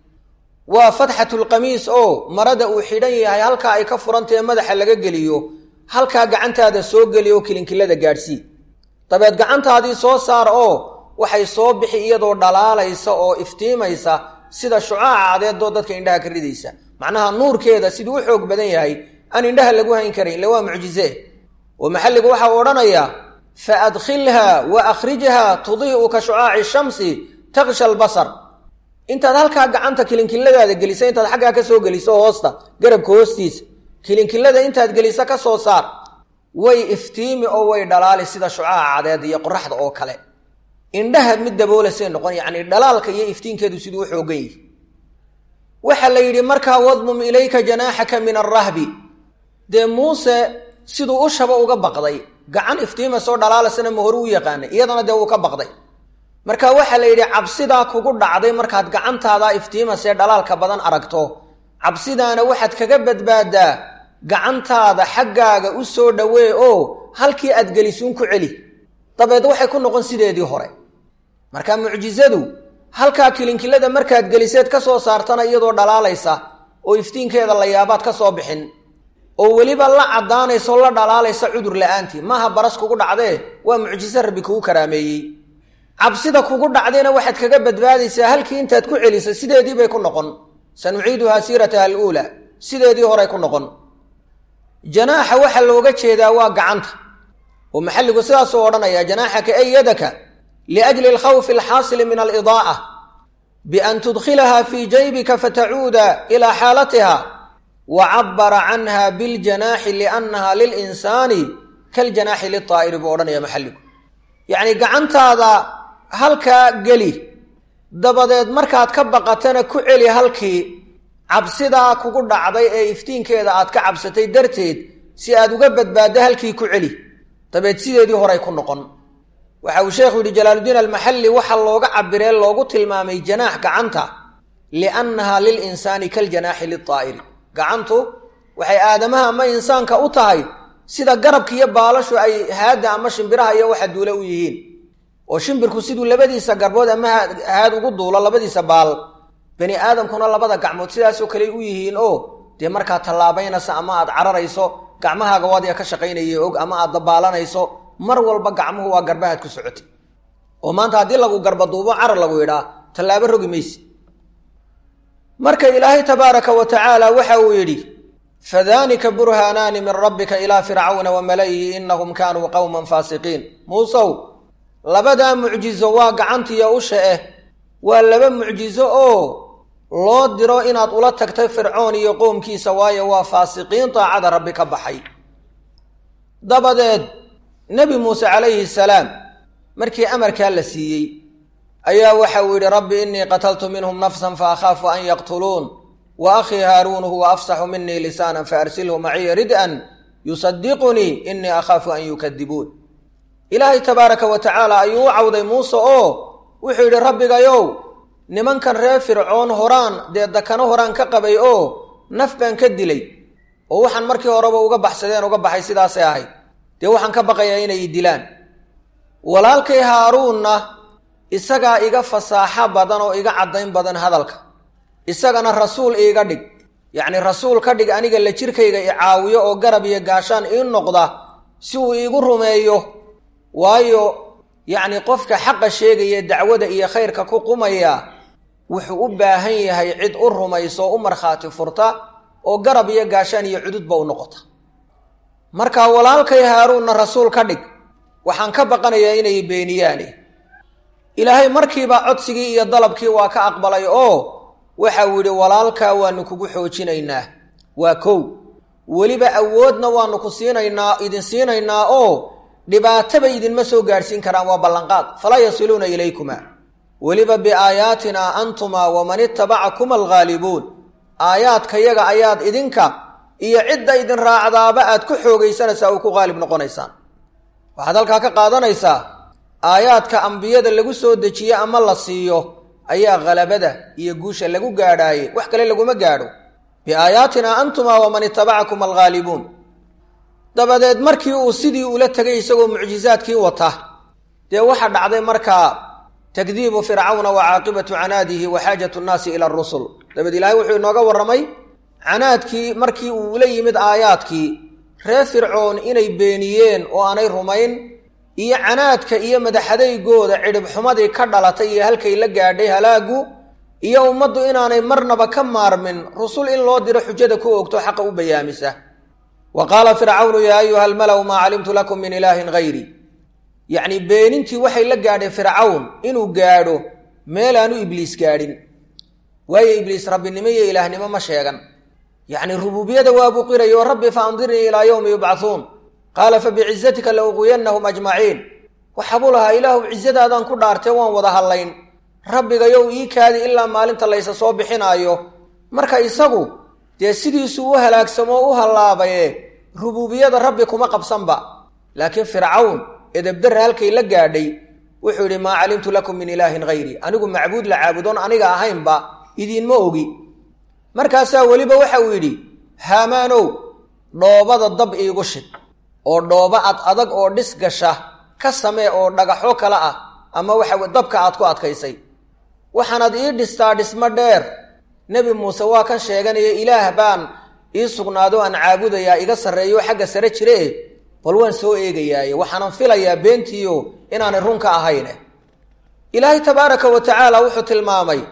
A: waa fatxatulqamiis oo marada uu xidhan yahay halkaa ay ka furantahe madaxa laga geliyo halkaa gacantaada soo geli oo kilinkilada gaadhsii dabeed gacantaadii soo saar oo waxay soo bixi iyadoo dhalaalaysa oo iftiimaysa sida shucaaca cadeedoo dadka indhaha ka ridaysa macnaha nuurkeeda siduu u xoog badan yahay aan indhaha lagu hayn karin ille waa mucjize oo maxalligu waxaa odhanayaa fa adkhilha wa akhrijha tudii'u ka shucaaci shamsi taksha albasar intaad halkaa gacanta kilinkiladaada gelisa intaad xaggaa ka soo geliso hoosta garabka hoostiisa kilinkilada intaad gelisa ka soo saar way iftiimi oo way dhalaali sida shucaaca cadeed iyo qoraxda oo kale indhaha mid daboolasay noqon yacni dhalaalka iyo iftiinkeedu siduu u xoogan yihi waxaa la yidhi markaa wadmum ilayka janaaxaka min arrahbi dee muuse siduu ushaba uga baqday gacan iftiimasoo dhalaalasana ma hore u yaqaanay iyadana dee wuu ka baqday marka waxaa la yidhi cabsidaa kugu dhacday markaad gacantaada iftiimasee dhalaalka badan aragto cabsidaana waxaad kaga badbaadaa gacantaada xaggaaga u soo dhowee oo halkii aad gelisuun ku celi dabeed waxay ku noqon sideedii hore marka mucjizadu halkaa kilinkilada markaad geliseed ka soo saartana iyadoo dhalaalaysa oo iftiinkeeda la yaabaad ka soo bixin oo weliba la caddaanaysa oo la dhalaalaysa cudur la-aantii maaha baras kugu dhacdee waa mucjiso rabbi kugu karaameeyey cabsida kugu dhacdayna waxaad kaga badbaadaysaa halkii intaad ku celisa sideedii bay ku noqon sanuciiduhaa siirataha aluulaa sideedii horey ku noqon janaaxa waxaa looga jeedaa waa gacanta oo maxalligu sidaasuu odhanaya janaaxaka ay yadaka liajli alkhawfi alxaasili min alidaa'a bian tudkhilaha fii jaybika fatacuuda ilaa xaalatiha wa cabara canha biljanaaxi liannaha lilinsaani kaljanaaxi liaa'iri buu odhanaya maxalligu yacni gacantaada halkaa geli dabadeed markaad ka baqatana ku celi halkii cabsidaa kugu dhacday ee iftiinkeeda aad ka cabsatay darteed si aad uga badbaaddo halkii ku celi dabeed sideedii horay ku noqon waxa uu sheekhu yidhi jalaaluddiin almaxalli waxaa looga cabiree loogu tilmaamay janaax gacanta liannaha lilinsaani kaljanaaxi liaa'iri gacantu waxay aadamaha ama insaanka u tahay sida garabka iyo baalashu ay haadda ama shimbiraha iyo waxa duule u yihiin oo shimbirku siduu labadiisa garbood ama haad ugu duulo labadiisa baal bani aadamkuna labada gacmood sidaasoo kale u yihiin oo dee markaad tallaabaynaysa ama aad cararayso gacmahaaga waadiga ka shaqaynaya og ama aad dabaalanayso mar walba gacmuhu waa garbahaad ku socotay oo maanta haddii lagu garbaduubo carar lagu yidhaa tallaabo rogi mayse marka ilaahay tabaaraka wa tacaala waxa uu yidhi fadaanika burhaanaani min rabbika ilaa fircawna wa mala'ihi inahum kaanuu qowman faasiqiin muusow labadaa mucjizo waa gacantiiyo usha eh waa laba mucjizo oo loo diro inaad ula tagtay fircoon iyo qoomkiisa waayo waa faasiqiin daacada rabbi ka baxay dabadeed nebi muuse calayhi salaam markii amarkaa la siiyey ayaa waxa uu yidhi rabbi innii qataltu minhum nafsan fa akhaafu an yaqtuluun wa akhii haaruun huwa afsaxu minii lisaanan faarsilhu maciya rid-an yusadiqunii innii akhaafu an yukadibuun ilaahay tabaaraka wa tacaala ayuu u cawday muuse oo wuxuu yidhi rabbigayow nimankan reer fircoon horaan dee dakano horaan ka qabay oo naf baan ka dilay oo waxaan markii horeba uga baxsadeen uga baxay sidaasay ahayd dee waxaan ka baqayaa inay dilaan walaalkay haaruunna isagaa iga fasaaxo badan oo iga caddayn badan hadalka isagana rasuul iiga dhig yacni rasuul ka dhig aniga la jirkayga i caawiyo oo garab iyo gaashaan ii noqda si uu iigu rumeeyo waayo yacni qofka xaqa sheegaya dacwada iyo khayrka ku qumaya wuxuu u baahan yahay cid u rumayso oo u markhaati furta oo garab iyo gaashaan iyo cududba u noqota marka walaalkay haaruunna rasuul ka dhig waxaan ka baqanayaa inay beeniyaane ilaahay markiiba codsigii iyo dalabkii waa ka aqbalay oo waxa uu yidhi walaalkaa waanu kugu xoojinaynaa waa kow weliba awoodna waanu ku siinaynaa idin siinaynaa oo dhibaataba idinma soo gaadhsiin karaan waa ballanqaad falaa yasiluuna ilaykuma weliba biaayaatina antumaa waman itabacakuma alghaalibuun aayaadkayaga ayaad idinka iyo cidda idin raacdaaba aad ku xoogaysanaysaa oo ku qaalib noqonaysaan waxaad halkaa ka qaadanaysaa aayaadka ambiyada lagu soo dejiye ama la siiyo ayaa khalabada iyo guusha lagu gaadhaaye wax kale laguma gaadho biaayaatina antumaa waman itabacakum alghaalibuun dabadeed markii uu sidii ula tegay isagoo mucjizaadkii wata dee waxaa dhacday markaa takdiibu fircawna wa caaqibatu canaadihi wa xaajatu nnaasi ila arusul dabeed ilaahay wuxuu inooga warramay canaadkii markii uu ula yimid aayaadkii reer fircoon inay beeniyeen oo aanay rumayn iyo canaadka iyo madaxadaygooda cidhib xumadii ka dhalatay iyo halkay la gaadhay halaagu iyo ummaddu inaanay marnaba ka maarmin rusul in loo diro xujada ku ogto xaqa u bayaamisa wa qaala fircawnu yaa ayuha almalaw maa calimtu lakum min ilaahin hayri yacni beenintii waxay la gaadhay fircawn inuu gaadho meelaanu ibliis gaadhin waayo ibliis rabbinimo iyo ilaahnimo ma sheegan yacni rubuubiyada waabuu qirayo rabbi fa andirnii ilaa yowmi yubcahuun qaala fa bicizatika la uqwiyannahum ajmaciin waxaabuu lahaa ilaahu cizadaadaan ku dhaartee waan wada hadlayn rabbigayow ii kaadi ilaa maalinta laysa soo bixinaayo marka isagu dee sidiisuu u halaagsamo o u hallaabaye rubuubiyada rabbi kuma qabsanba laakiin fircawn edebdarra halkay la gaadhay wuxuu yidhi maa calimtu lakum min ilaahin hayri anigu macbuud la caabudoon aniga ahaynba idiinma ogi markaasaa weliba waxa uu yidhi haamaanow dhoobada dab iigu shid oo dhooba ad adag oo dhis gasha ka samee oo dhagaxo kale ah ama waxa dabka aad ku adkaysay waxaanaad ii dhistaa dhismo dheer nebi muuse waa kan sheeganaya ilaah baan ii sugnaado aan caabudayaa iga sarreeyo xagga sare jire bal waan soo eegayaaye waxaanan filayaa beentiiyo inaanay runka ahayne ilaahay tabaaraka wa tacaala wuxuu tilmaamay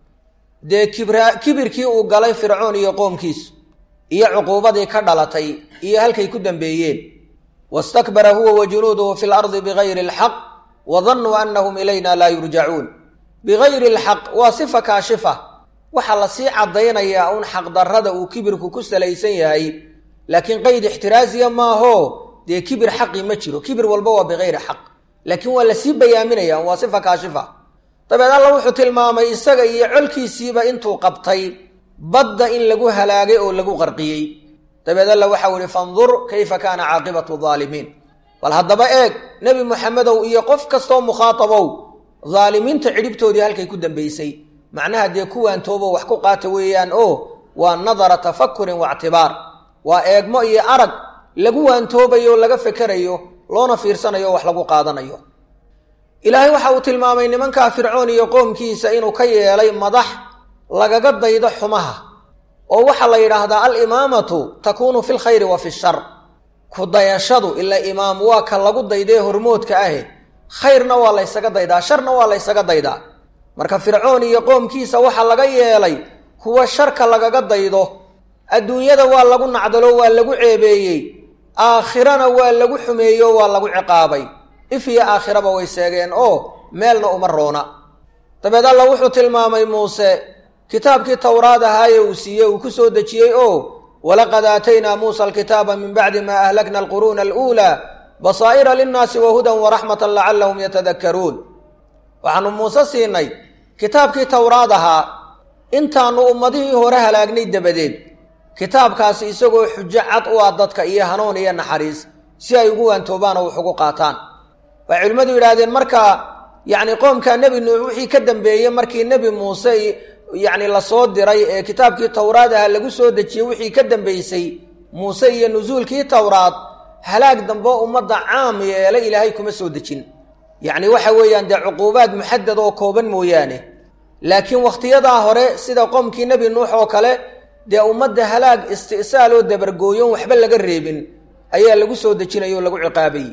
A: dee kibra kibirkii uu galay fircoon iyo qoomkiisu iyo cuquubadii ka dhalatay iyo halkay ku dambeeyeen wastakbara huwa wa junuuduhu fi lardi bigayri alxaq wa dannuu annahum ilayna laa yurjacuun bigayri alxaq waa sifa kaashifa waxaa lasii caddaynayaa un xaqdarrada uu kibirku ku salaysan yahay laakiin qeyd ixtiraaziya maaho dee kibir xaqi ma jiro kibir walba waa bigayri xaq laakiin waa lasii bayaaminaya waa sifa kaashifa dabeed alla wuxuu tilmaamay isaga iyo colkiisiiba intuu qabtay badda in lagu halaagay oo lagu qarqiyey dabeed alla waxau ihi fandur kayfa kaana caaqibatu daalimiin bal haddaba eeg nebi moxamedow iyo qof kastoo mukhaatabow daalimiinta cidhibtoodii halkay ku dambaysay macnaha dee kuwaan toobo wax ku qaata weeyaan oo waa nadara tafakurin waictibaar waa eegmo iyo arag lagu waantoobayo laga fekerayo loona fiirsanayo o wax lagu qaadanayo ilaahay waxa uu tilmaamay nimankaa fircoon iyo qoomkiisa inuu ka yeelay madax lagaga daydo xumaha oo waxaa la yidhaahdaa alimaamatu takuunu fi lkhayri wa fi shar ku dayashadu ilaa imaam waa ka lagu daydee hormoodka ahe khayrna waa laysaga daydaa sharna waa laysaga daydaa marka fircoon iyo qoomkiisa waxaa laga yeelay kuwa sharka lagaga daydo adduunyada waa lagu nacdalo waa lagu ceebeeyey aakhirana waa lagu xumeeyo waa lagu ciqaabay if iyo aakhiraba way seegeen oo meelna uma roona dabeed alla wuxuu tilmaamay muuse kitaabkii towraad ahaaye uu siiyey uu ku soo dejiyey oo walaqad aataynaa muusa alkitaaba min bacdi maa ahlakna alquruuna aluulaa basaa'ira linnaasi wa hudan waraxmatan lacallahum yatadakkaruun waxaanu muuse siinay kitaabkii towraad ahaa intaanu ummadihii hore halaagnay dabadeed kitaabkaasi isagoo xujo cad u ah dadka iyo hanuun iyo naxariis si ay ugu waantoobaan oo wax ugu qaataan waxay culimmadu yidhaahdeen markaa yacni qoomka nebi nuux wixii ka dambeeyey markii nebi muuse yacni lasoo diray ee kitaabkii towraad aha lagu soo dejiyey wixii ka dambeysay muuse iyo nusuulkii towraad halaag dambe ummadda caam yeela ilaahay kuma soo dejin yacni waxa weeyaan dee cuquubaad muxadad oo kooban mooyaane laakiin wakhtiyadaa hore sida qoomkii nebi nuux oo kale dee ummadda halaag isti'saal oo dabargooyon waxba laga reebin ayaa lagu soo dejinaya oo lagu ciqaabayy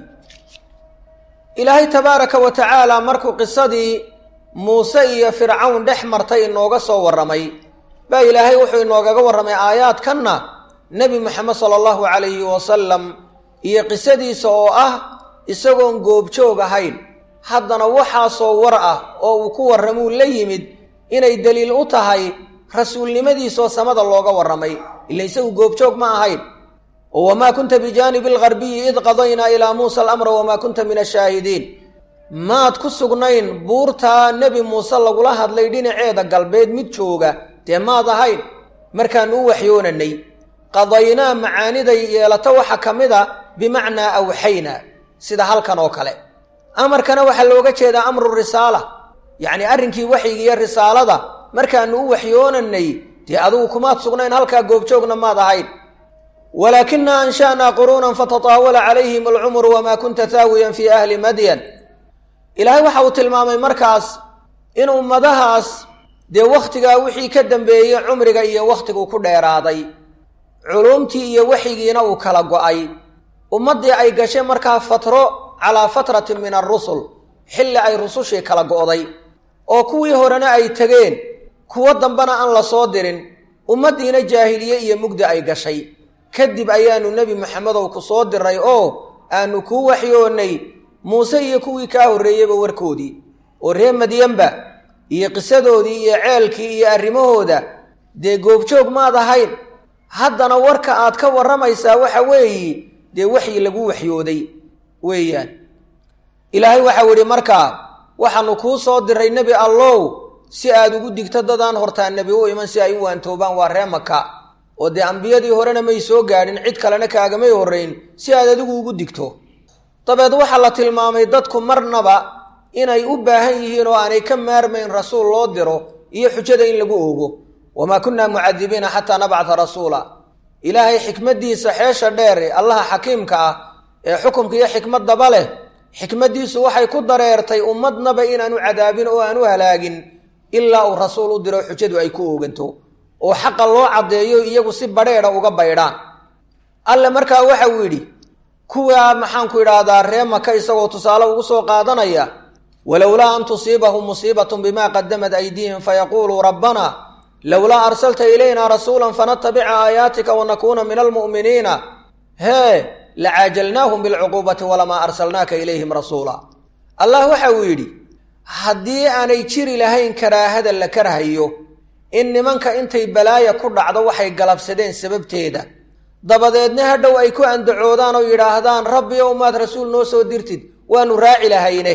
A: ilaahay tabaaraka wa tacaala markuu qisadii muuse iyo fircawn dhex martay inooga soo warramay baa ilaahay wuxuu inoogaga warramay aayaadkanna nebi moxamed sala allahu calayhi wasalam iyo qisadiisa oo ah isagoon goobjoog ahayn haddana waxaasoo war ah oo uu ku warramuu la yimid inay deliil u tahay rasuulnimadiisaoo samada looga warramay ila isagu goobjoog ma ahayn oo wamaa kunta bijaanibi algarbiyi id qadaynaa ilaa muusa alamra wamaa kunta min ashaahidiin maad ku sugnayn buurtaa nebi muuse lagula hadlay dhinaceeda galbeed mid jooga dee maad ahayn markaanu u waxyoonanay qadaynaa macaaniday yeelato waxa ka mid a bimacnaa awxayna sida halkan oo kale amarkana waxaa looga jeedaa amru risaala yacni arrinkii waxyiga iyo risaalada markaanu u waxyoonanay dee adigu kumaad sugnayn halkaa goobjoogna maad ahayn walaakina ansha'naa quruunan fatataawala calayhim alcumru wamaa kunta taawiyan fii ahli madyan ilaahay waxa uu tilmaamay markaas in ummadahaas dee wakhtigaa wixii ka dambeeyey cumriga iyo wakhtiguu ku dheeraaday culuumtii iyo waxyigiina uu kala go'ay ummaddii ay gashay markaa fatro calaa fatratin min alrusul xilli ay rusushii kala go'day oo kuwii horena ay tegeen kuwo dambena aan la soo dirin ummaddiina jaahiliye iyo mugdi ay gashay kadib ayaanu nebi maxamedow ku soo diray oo aanu kuu waxyoonnay muuse iyo kuwii kaa horreeyeyba warkoodii oo ree madyanba iyo qisadoodii iyo ceelkii iyo arrimahooda dee goobjoog maad ahayn haddana warka aad ka warramaysaa waxa weeyi dee waxyi lagu waxyooday weeyaan ilaahay waxau idhi markaa waxaanu kuu soo diray nebi allow si aad ugu digto dadaan hortaa nebi u iman si ay u waantoobaan waa ree maka oo dee ambiyadii horena may soo gaadhin cid kalena kaagamay horrayn si aad adigu ugu digto dabeed waxaa la tilmaamay dadku marnaba inay u baahan yihiin oo aanay ka maarmayn rasuul loo diro iyo xujada in lagu oogo wamaa kunnaa mucadibiina xataa nabcata rasuula ilaahay xikmaddiisa xeesha dheer allaha xakiimka ah ee xukumka iyo xikmaddaba leh xikmaddiisu waxay ku dareertay ummadnaba inaanu cadaabin oo aan u halaagin ilaa uu rasuul u diro xujadu ay ku ooganto oo xaqa loo caddeeyo iyagu si badheedha uga baydhaan alle markaa waxa uu yidhi kuwaa maxaanku idhaahdaa ree maka isagoo tusaale ugu soo qaadanaya walowlaa an tusiibahum musiibatun bimaa qadamat aydiihim fayaquuluu rabbana lowlaa arsalta ilayna rasuula fanatabica aayaatika wanakuuna min almu'miniina hee lacaajalnaahum bilcuquubati walamaa arsalnaaka ilayhim rasuula allah waxa uu yidhi haddii aanay jiri lahayn karaahada la karhayo in nimanka intay balaaya ku dhacdo waxay galabsadeen sababteeda dabadeedna hadhow ay ku andacoodaan oo yidhaahdaan rabbi ow maad rasuul noo soo dirtid waanu raaci lahayne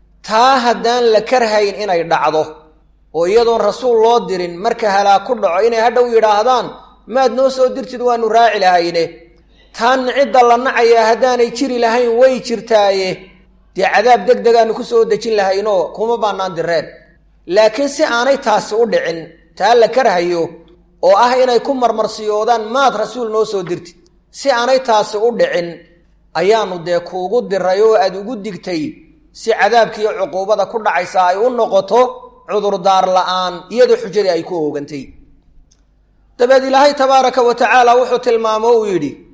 A: taa haddaan la karhayn inay dhacdo oo iyadoon rasuul loo dirin marka halaag ku dhaco inay hadhow yidhaahdaan maad noo soo dirtid waanu raaci lahayne taan cidda la nacayaa haddaanay jiri lahayn way jirtaaye dee cadaab deg degaanu ku soo dejin lahaynoo kuma baanaan direen laakiin si aanay taasi u dhicin taa la karhayo oo ah inay ku marmarsiyoodaan maad rasuul noo soo dirtid si aanay taasi u dhicin ayaanu dee kuugu diray oo aad ugu digtay si cadaabkiiyo cuquubada ku dhacaysa ay u noqoto cudurdaar la'aan iyadoo xujadii ay ku oogantay dabeed ilaahay tabaaraka wa tacaala wuxuu tilmaamo uu yidhi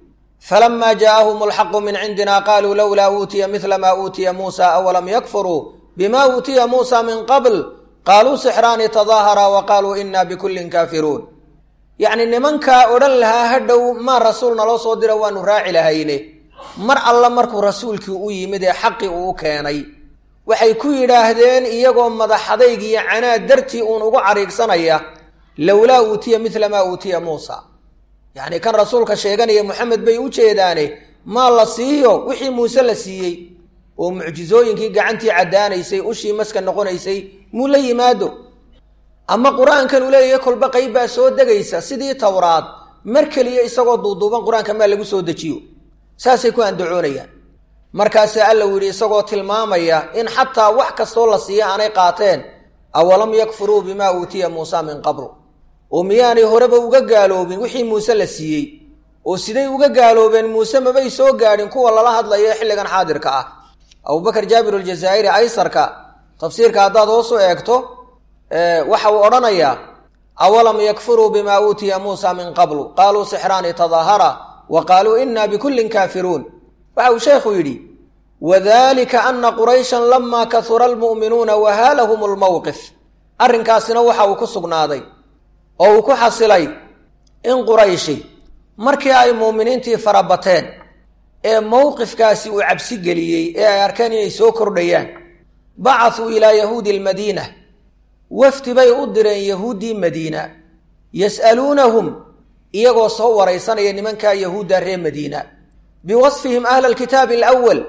A: falama jaaahum alxaqu min cindina qaluu lowlaa uutiya midla maa uutiya muusa awalam yakfuruu bima uutiya muusa min qabl qaaluu sixraani tadaahara wa qaaluu ina bikullin kaafiruun yacni nimankaa odhan lahaa hadhow maa rasuul naloo soo dira waanu raaci lahayne mar alla markuu rasuulkii u yimid ee xaqii uu keenay waxay ku yidhaahdeen iyagoo madaxadayg iyo canaad dartii uun ugu cariigsanaya lowlaa uutiya midla maa uutiya muusa yacni kan rasuulka sheeganaya moxamed bay u jeedaane maa la siiyo wixii muuse la siiyey oo mucjizooyinkii gacantii caddaanaysay ushii maska noqonaysay muu la yimaado ama qur-aankan uu leeyahay kolba qayb baa soo degaysa sidii towraad mar keliya isagoo duuduuban qur-aanka maa lagu soo dejiyo saasay ku andacoonayaan markaasaa alla uu yidhi isagoo tilmaamaya in xataa wax kastoo la siiya aanay qaateen awalam yakfuruu bimaa uutiya muusa min qablu oo miyaanay horeba uga gaaloobin wixii muuse la siiyey oo siday uga gaaloobeen muuse mabay soo gaadhin kuwa lala hadlayo ee xilligan xaadirka ah abubakar jaabir aljazaa'iri aysarka tafsiirka haddaad hoosu eegto waxa uu odhanayaa awalam yakfuruu bimaa uutiya muusa min qablu qaaluu sixraani tadaahara wa qaaluu ina bikullin kaafiruun waxa uu sheekhu yidhi wadalika ana qurayshan lamaa kahura almu'minuuna wahaalahum lmowqif arrinkaasina waxa uu ku sugnaaday oo uu ku xasilay in qurayshi markii ay muuminiintii farabateen ee mowqifkaasi uu cabsi geliyey ee ay arkeen inay soo kordhayaan bacasuu ilaa yahuudi almadiina wafdi bay u direen yahuuddii madiina yas'aluunahum iyagoo soo waraysanaya nimankaa yahuudda reer madiina biwasfihim ahla alkitaabi alawal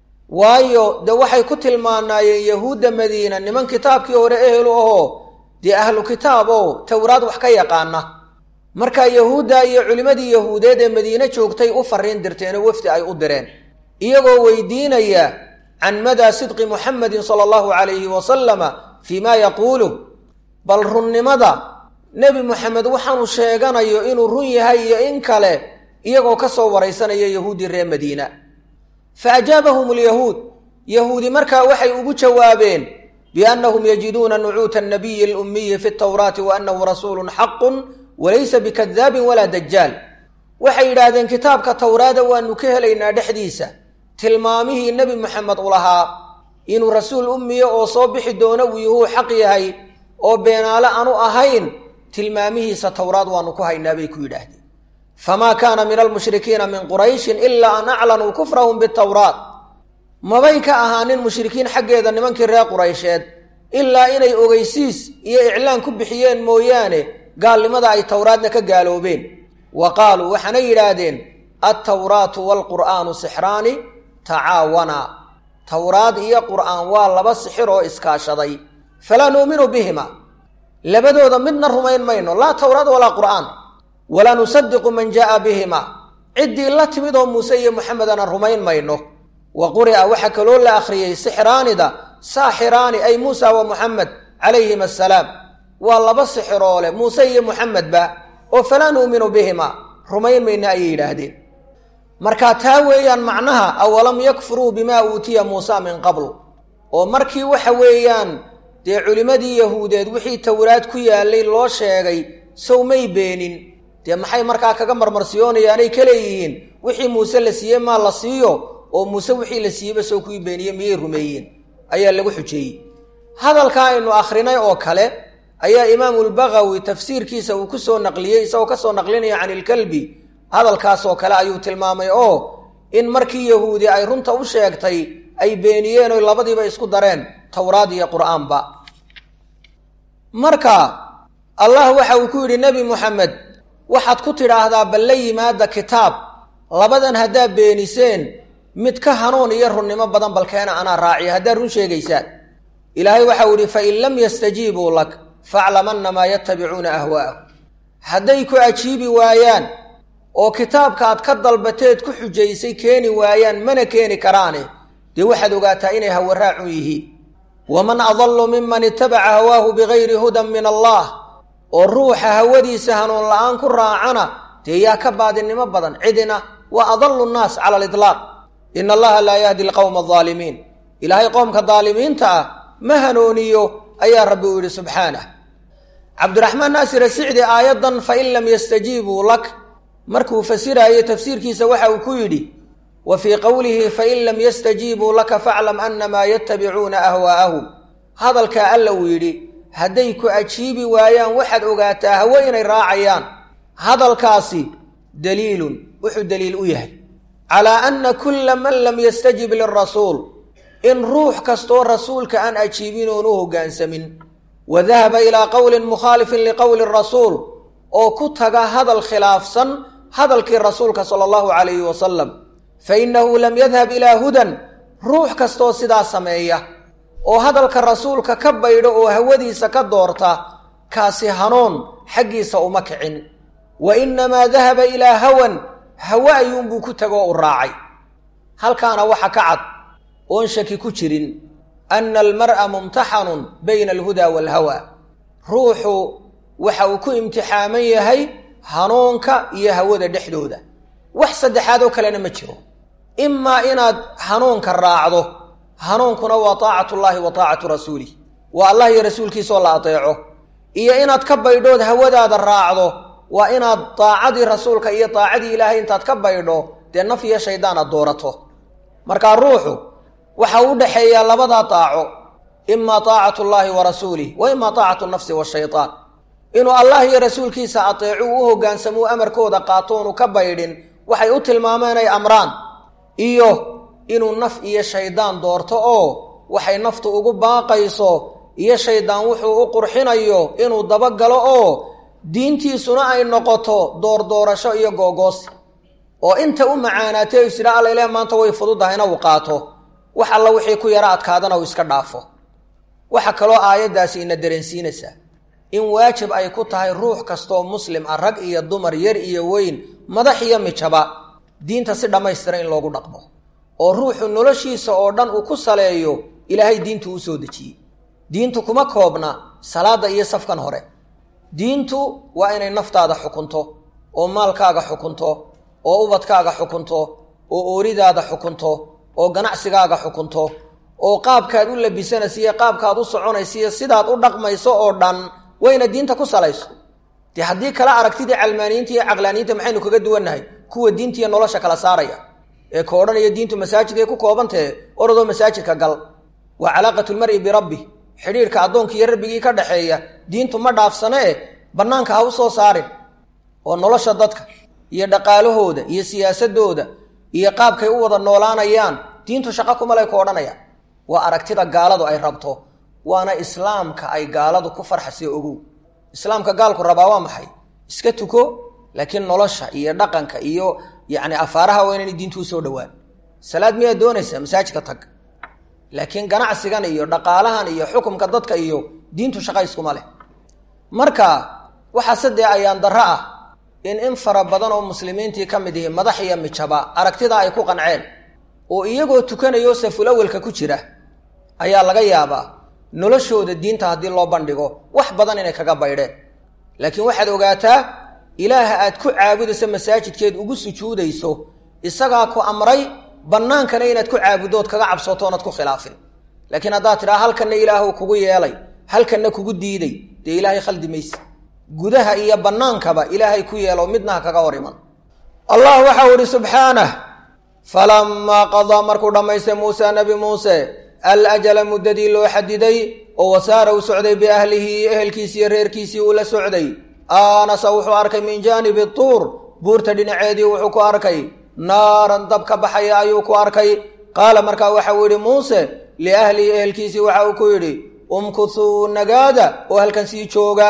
A: waayo dee waxay ku tilmaanaayeen yahuudda madiina niman kitaabkii hore ehelu ahoo dee ahlu kitaab oo towraad wax ka yaqaana markaa yahuudda iyo culimmadii yahuudeed ee madiine joogtay u fariin dirteenoo wafdi ay u direen iyagoo weydiinaya can madaa sidqi muxamedin sala allahu calayhi wasalama fii maa yaquulu bal runnimada nebi moxamed waxaanu sheeganayo inuu run yahay iyo in kale iyagoo ka soo waraysanaya yahuuddii reer madiina fa ajaabahum alyahuud yahuudi markaa waxay ugu jawaabeen biannahum yajiduuna nucuuta annabiyi alummiyi fi tawraati wa annahu rasuulun xaqun walaysa bikadaabin walaa dajaal waxay yidhaahdeen kitaabka towraada waanu ka helaynaa dhexdiisa tilmaamihii nebi moxamed u lahaa inuu rasuul ummiya oo soo bixi doono uu yuhuu xaq yahay oo beenaale aanu ahayn tilmaamihiisa towraad waanu ku haynaa bay ku yidhaahdeen famaa kaana min almushrikiina min qurayshin ilaa an aclanuu kufrahum bitawraat mabay ka ahaanin mushrikiin xaggeeda nimankii reer quraysheed ilaa inay ogeysiis iyo iclaan ku bixiyeen mooyaane gaalnimada ay towraadna ka gaaloobeen wa qaaluu waxaanay yidhaahdeen altawraatu waalqur'aanu sixraani tacaawana towraad iyo qur'aan waa laba sixir oo iskaashaday falaa nuuminu bihima labadooda midna rumayn mayno laa towraad walaa qur'aan walaa nusadiqu man jaaa bihima ciddii la timid oo muuse iyo moxamedana rumayn mayno wa quri'a waxaa kaloo la akhriyey sixraanida saaxiraani ay muusa wa muxamed calayhim assalaam waa laba sixiroole muuse iyo muxamedba oo falaa nuuminu bihima rumayn mayna ayay yidhaahdeen markaa taa weeyaan macnaha awalam yakfuruu bimaa uutiya muusa min qablu oo markii waxa weeyaan dee culimmadii yahuudeed wixii towraad ku yaallay loo sheegay sow may beenin dee maxay markaa kaga marmarsiyoonayaanay ka leeyihiin wixii muuse la siiyey maa la siiyo oo muuse wixii la siiyeyba sow kuwii beeniye miyay rumeeyeen ayaa lagu xujeeyey hadalka aynu akhrinay oo kale ayaa imaamulbagawi tafsiirkiisa uu ku soo naqliyey isagoo ka soo naqlinaya can ilkalbi hadalkaasoo kale ayuu tilmaamay oo in markii yahuudi ay runta u sheegtay ay beeniyeen oy labadiiba isku dareen towraad iyo qur'aanba marka allah waxa uu ku yidhi nebi moxamed waxaad ku tidhaahdaa bal la yimaada kitaab labadan haddaad beeniseen mid ka hanuun iyo runnimo badan balkeena anaa raaciya haddaad run sheegaysaan ilaahay waxau idhi fain lam yastajiibuu lak faclam annamaa yatabicuuna ahwaa'ahu hadday ku ajiibi waayaan oo kitaabkaad ka dalbateed ku xujaysay keeni waayaan mana keeni karaane dee waxaad ogaataa inay hawaraacun yihiin waman adallu miman itabaca hawaahu bigayri hudan min allah oo ruuxa hawadiisa hanuun la'aan ku raacana dee yaa ka baadinimo badan cidina waa adallu nnaas cala aliطlaaq ina allaha laa yahdi alqowma aldaalimiin ilaahay qoomka daalimiinta ah ma hanuuniyo ayaa rabbi uu yidhi subxaanah cabdiraxmaan naasir asicdi aayaddan fain lam yastajiibuu lak markuu fasiraayo tafsiirkiisa waxa uu ku yidhi wa fii qowlihi fain lam yastajiibuu laka faclam annamaa yatabicuuna ahwaa'ahum hadalkaa alla uu yidhi hadday ku ajiibi waayaan waxaad ogaataa hawe inay raacayaan hadalkaasi daliilun wuxuu daliil u yahay calaa anna kulla man lam yastajib lirasuul in ruux kastoo rasuulka aan ajiibin oon u hoggaansamin wa dahaba ilaa qowlin mukhaalifin liqowli rasuul oo ku taga hadal khilaafsan hadalkii rasuulka sala allahu calayhi wasalam fa innahu lam yadhab ilaa hudan ruux kastoo sidaa sameeya oo hadalka rasuulka ka baydho oo hawadiisa ka doorta kaasi hanuun xaggiisa uma kicin wa innamaa dahaba ilaa hawan hawe ayuunbuu ku tagoo u raacay halkaana waxa ka cad oon shaki ku jirin anna almar'a mumtaxanun bayna alhudaa waalhawa ruuxu waxa uu ku imtixaaman yahay hanuunka iyo hawada dhexdooda wax saddexaad oo kalena ma jiro imaa inaad hanuunka raacdo hanuunkuna waa taacatullaahi wa taacatu rasuulih waa allah iyo rasuulkiisaoo la adeeco iyo inaad ka baydhood hawadaada raacdo waa inaad daacadii rasuulka iyo daacadii ilaahay intaad ka baydho dee naf iyo shaydaan aad doorato markaa ruuxu waxa u dhexeeyaa labadaa daaco imaa taacatu llaahi wa rasuulih wa imaa taacatu nafsi washaytaan inuu allah iyo rasuulkiisa ateecu u hoggaansamo amarkooda qaatoonu ka baydhin waxay u tilmaameen ay amraan iyo inuu naf iyo shaydaan doorto oo waxay naftu ugu baaqayso iyo shaydaan wuxuu u qurxinayo inuu dabagalo oo diintiisuna ay noqoto doordoorasho iyo googoosi oo inta u macaanaatay o isdha allayle maanta way fududahayna uu qaato wax alla wixii ku yaro adkaadana uu iska dhaafo waxaa kaloo aayaddaasi ina dareensiinaysaa in waajib ay ku tahay ruux kastoo muslim ah rag iyo dumar yar iyo weyn madax iyo mijaba diinta si dhammaystiran in loogu dhaqmo oo ruuxu noloshiisa oo dhan uu ku saleeyo ilaahay diintu u soo dejiyey diintu kuma koobna salaadda iyo safkan hore diintu waa inay naftaada xukunto oo maalkaaga xukunto oo ubadkaaga xukunto oo ooridaada xukunto oo ganacsigaaga xukunto oo qaabkaad u labisanaysa iyo qaabkaad u soconaysa iyo sidaad u dhaqmayso oo dhan wayna diinta ku salayso dee haddii kala aragtidii calmaaniyiinta iyo caqlaaniyiinta maxaynu kaga duwannahay kuwa diinta iyo nolosha kala saaraya ee ka odhanaya diintu masaajidkay ku koobantahe orodoo masaajidka gal waa calaaqatulmari birabbi xidhiirka addoonka iyo rabbigii ka dhaxeeya diintu ma dhaafsane e bannaanka ha u soo saarin oo nolosha dadka iyo dhaqaalahooda iyo siyaasadooda iyo qaabkay u wada noolaanayaan diintu shaqo kumalay ku odhanayaan waa aragtida gaaladu ay rabto waana islaamka ay gaaladu ku farxasee ogow islaamka gaalku rabaa waa maxay iska tuko laakiin nolosha iyo dhaqanka iyo yacni afaaraha waa inayna diintu usoo dhowaan salaad miyaad doonaysaa masaajidka tag laakiin ganacsigan iyo dhaqaalahan iyo xukumka dadka iyo diintu shaqa iskuma leh marka waxaa sadee ayaan darro ah in in fara badan oo muslimiintii ka mid ihi madax iyo mijaba aragtida ay ku qanceen oo iyagoo tukanayo saful awelka ku jira ayaa laga yaabaa noloshooda diinta haddii loo bandhigo wax badan inay kaga baydheen laakiin waxaad ogaataa ilaaha aad ku caabudayso masaajidkeed ugu sujuudayso isagaa ku amray bannaankana inaad ku caabudood kaga cabsooto oonad ku khilaafin laakiin haddaad tidhaha halkanna ilaahu kugu yeelay halkanna kugu diiday dee ilaahay khaldi mayse gudaha iyo bannaankaba ilaahay ku yeelo midnaha kaga hor iman allah waxau idhi subxaanah falamaa qadaa markuu dhammaystay muuse nebi muuse alajala muddadii loo xadiday oo wasaara u socday biahlihi ehelkiisii iyo reerkiisii uu la socday aanasa wuxuu arkay min jaanibi tuur buurta dhinaceedii wuxuu ku arkay naaran dab ka baxaya ayuu ku arkay qaala markaa waxauu yidhi muuse liahlihi ehelkiisii waxa uu ku yidhi umkuthuu nagaada oo halkan sii jooga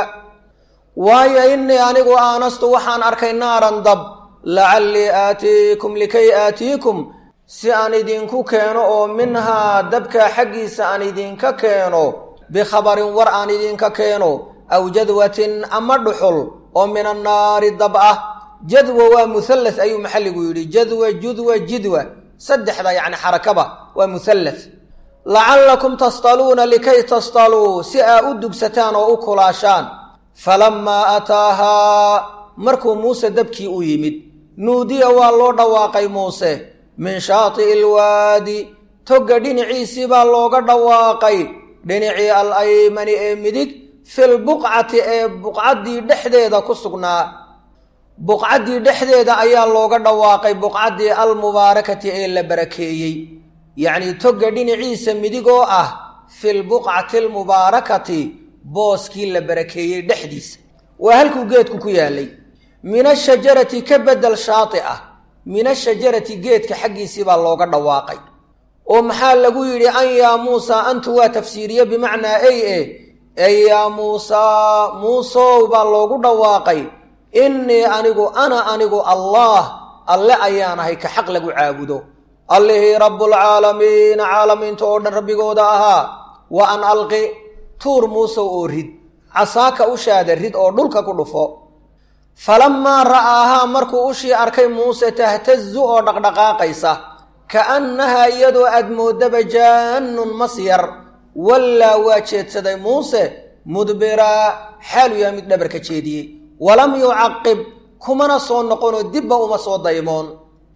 A: waayo innii anigu aanastu waxaan arkay naaran dab lacallii aatiikum likay aatiikum si aan idinku keeno oo minhaa dabkaa xaggiisa aan idinka keeno bikhabarin war aan idinka keeno aw jadwatin ama dhuxul oo min annaari dab ah jadwa waa muhallas ayuu maxalligu yidhi jadwa judwa jidwa saddexda yacni xarakaba waa muhallas lacallakum tastaluuna likay tastaluu si aa u dugsataan oo u kulaashaan falammaa ataahaa markuu muuse dabkii u yimid nuudiya waa loo dhawaaqay muuse min shaati'i ilwaadi togga dhinaciisii baa looga dhawaaqay dhinacii al aymani ee midig filbuqcati ee buqcaddii dhexdeeda ku sugnaa buqcaddii dhexdeeda ayaa looga dhawaaqay buqcaddii almubaarakati ee la barakeeyey yacnii togga dhinaciisa midigoo ah fi lbuqcati almubaarakati booskii la barakeeyey dhexdiisa waa halkuu geedku ku yaalay min ashajarati ka bedel shaati ah min ashajarati geedka xaggiisii baa looga dhawaaqay oo maxaa lagu yidhi an yaa muusaa antu waa tafsiiriye bimacnaa ey e ey yaa muusaa muusow baa loogu dhawaaqay innii anigu ana anigu allaah alle ayaan ahay ka xaq lagu caabudo allihii rabbulcaalamiina caalamiinta oo dhan rabbigooda ahaa wa an alqi tuur muusow oo rid casaaka ushaada rid oo dhulka ku dhufo falammaa ra'aahaa markuu ushii arkay muuse tahtazu oo dhaqdhaqaaqaysa ka'annahaa iyadoo aad moodaba jaannun masyar wallaa waa jeedsaday muuse mudbiraa xaalu yaha mid dhabarka jeediyey walam yucaqib kumana soo noqonoo dibba uma soo daymoon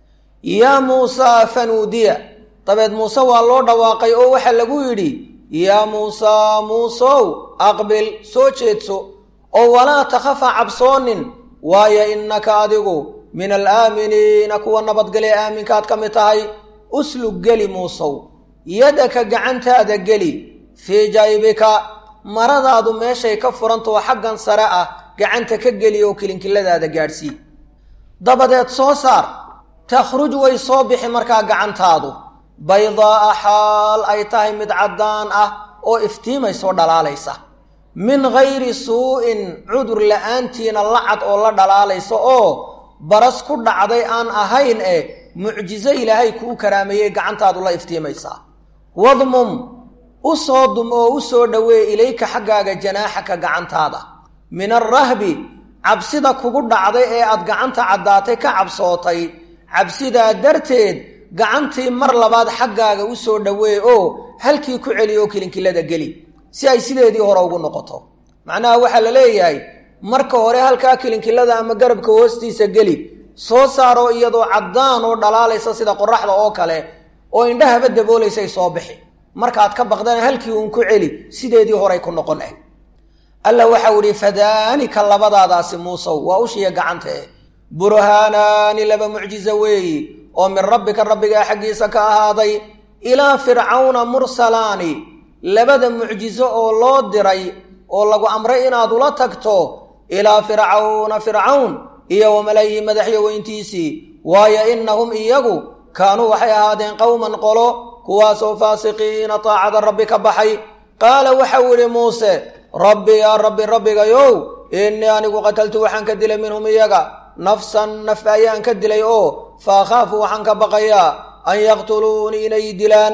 A: yaa muusaa fanuudiya dabeed muuse waa loo dhawaaqay oo waxaa lagu yidhi yaa muusaa muusow aqbil soo jeedso oo walaa takhafa cabsoonin waayo innaka adigu min alaaminiina kuwa nabadgale aaminkaad ka mid tahay uslug geli muusow yadaka gacantaada geli fii jaybika maradaadu meeshay ka furantao xaggan sare ah gacanta ka geli oo kilinkiladaada gaadhsii dabadeed soo saar takhruj way soo bixi markaa gacantaadu baydaa'a xaal ay tahay mid caddaan ah oo iftiimaysoo dhalaalaysa min gayri suu-in cudur la-aantiina lacad oo la dhalaalaysa oo baras ku dhacday aan ahayn e mucjizo ilaahay kuu karaameeyey gacantaadu la iftiimaysaa wadmum u soo dum oo u soo dhoweey ilayka xaggaaga janaaxaka gacantaada min alrahbi cabsida kugu dhacday ee aad gacanta caddaatay ka cabsootay cabsidaa darteed gacantii mar labaad xaggaaga u soo dhoweey oo halkii ku celi oo kilinkilada geli si ay sideedii hore ugu noqoto macnaha waxaa la leeyahay marka hore halkaa kilinkilada ama garabka hoostiisa geli soo saaroo iyadoo caddaan oo dhalaalaysa sida qoraxda oo kale oo indhahaba daboolaysay soo bixi markaad ka baqdana halkii uun ku celi sideedii horay ku noqon ah alla waxau ihi fadaanika labadaadaasi muusow waa ushiya gacantee burhaanaani laba mucjizo weeyi oo min rabbika rabbigaa xaggiisa ka ahaaday ilaa fircawna mursalaani labada mucjizo oo loo diray oo lagu amray inaad ula tagto ilaa fircawna fircawn iyo wamalayihi madaxyo weyntiisii waayo innahum iyagu kaanuu waxay ahaadeen qowman qolo kuwaasoo faasiqiina taacada rabbi ka baxay qaala waxau idhi muuse rabbi yaa rabbi rabbigayow innii anigu qataltu waxaan ka dilay minhum iyaga nafsan naf ayaan ka dilay oo fa akhaafu waxaan ka baqayaa an yaqtuluunii inay dilaan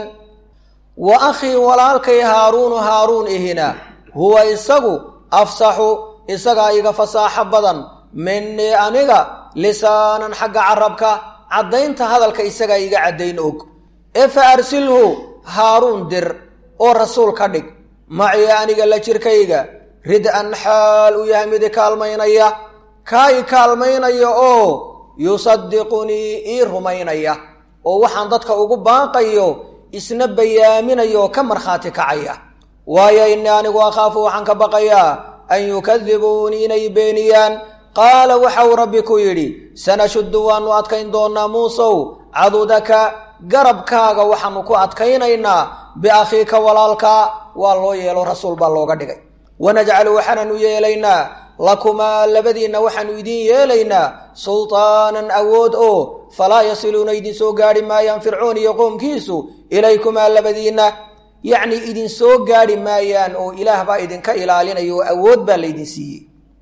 A: wa akhii walaalkay haaruunu haaruun ihina huwa isagu afsaxu isagaa iga fasaaxo badan minii aniga lisaanan xagga carabka caddaynta hadalka isagaa iga caddayn og ee fa arsilhu haaruun dir oo rasuul ka dhig macii aniga la jirkayga rid-an xaal u yahay mid i kaalmaynaya kaa i kaalmaynaya oo yusadiqunii ii rumaynaya oo waxaan dadka ugu baaqayo isna bayaaminaya oo ka markhaati kacaya waayo innii anigu akhaafu waxaan ka baqayaa an yukadibuunii inay beeniyaan qaala waxau rabbi ku yidhi sanashuddu waannu adkayn doonnaa muusow cadudaka garabkaaga waxaanu ku adkaynaynaa biakhiika walaalkaa waa loo yeelo rasuul baa looga dhigay wanajcalu waxaananu yeelaynaa lakumaa labadiinna waxaanu idiin yeelaynaa sultaanan awood oo falaa yasiluuna idinsoo gaadhi maayaan fircoon iyo qoomkiisu ilaykumaa labadiinna yacnii idinsoo gaadhi maayaan oo ilaah baa idinka ilaalinaya oo awood baa laydin siiyey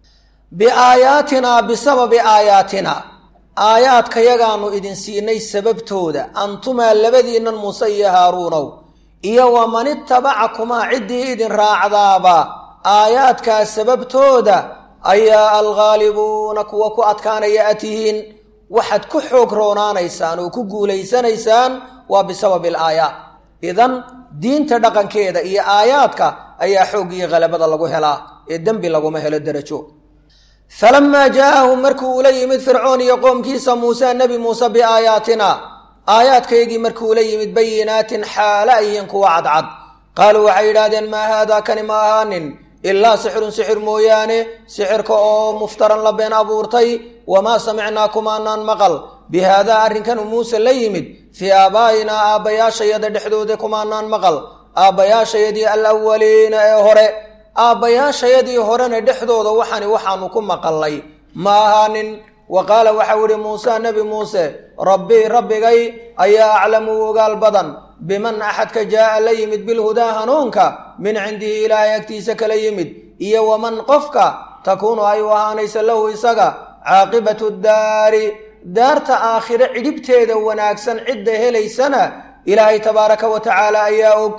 A: biaayaatinaa bisababi aayaatina aayaadkayagaanu idin siinay sababtooda antumaa labadiinnan muuse iyo haaruunow iyo waman itabacakumaa ciddii idin raacdaaba aayaadkaas sababtooda ayaa alghaalibuuna kuwa ku adkaanaya a tihiin waxaad ku xoog roonaanaysaan oo ku guulaysanaysaan waa bisababi alaayaat idan diinta dhaqankeeda iyo aayaadka ayaa xooggiyo khalabada lagu helaa ee dembi laguma helo derajo falamaa jaa'ahum markuu ula yimid fircoon iyo qoomkiisa muuse nebi muuse biaayaatina aayaadkaygii markuu ula yimid bayinaatin xaala ayihiin kuwa cadcad qaaluu waxay yidhaahdeen maa haadaa kani ma ahaanin ilaa sixirun sixir mooyaane sixirka oo muftaran la been abuurtay wamaa samicnaa kumaanaan maqal bi haadaa arrinkanuu muuse la yimid fii aabaa'inaa aabbayaashayada dhexdooda kumaanaan maqal aabbayaashayadii alawaliina ee hore aabbayaashayadii horena dhexdooda waxani waxaanu ku maqalay ma ahaanin wa qaala waxau ihi muuse nebi muuse rabbii rabbigay ayaa aclamu ogaal badan biman axadka jaa'a la yimid bilhudaa hanuunka min cindihi ilaahay agtiisa kala yimid iyo waman qofka takuunu ay u ahaanaysa lahu isaga caaqibatu daari daarta aakhire cidhibteeda wanaagsan cidda helaysana ilaahay tabaaraka wa tacaala ayaa og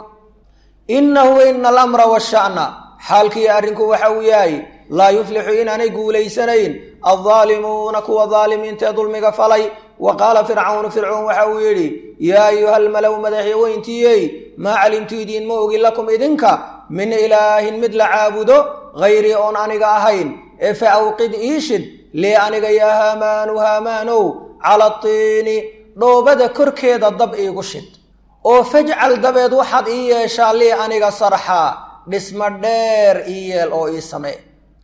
A: innahu ina alamra washa'na xaalkii arrinku waxa uu yahay laa yuflixu inaanay guulaysanayn aldaalimuuna kuwa daalimiintaee dulmiga falay wa qaala fircawnu fircoon waxa uu yidhi yaa ayuha almalow madaxyaweyntiiyey maa calimtu idiin ma ogin lakum idinka min ilaahin mid la caabudo hayrii oon aniga ahayn ee fa awqid iishid lii aniga yaa haamaanu haamaanow cala tiini dhoobada korkeeda dab iigu shid oo fajcal dabeed waxaad ii yeeshaa lii aniga sarxaa dhisma dheer ii yeel oo ii samee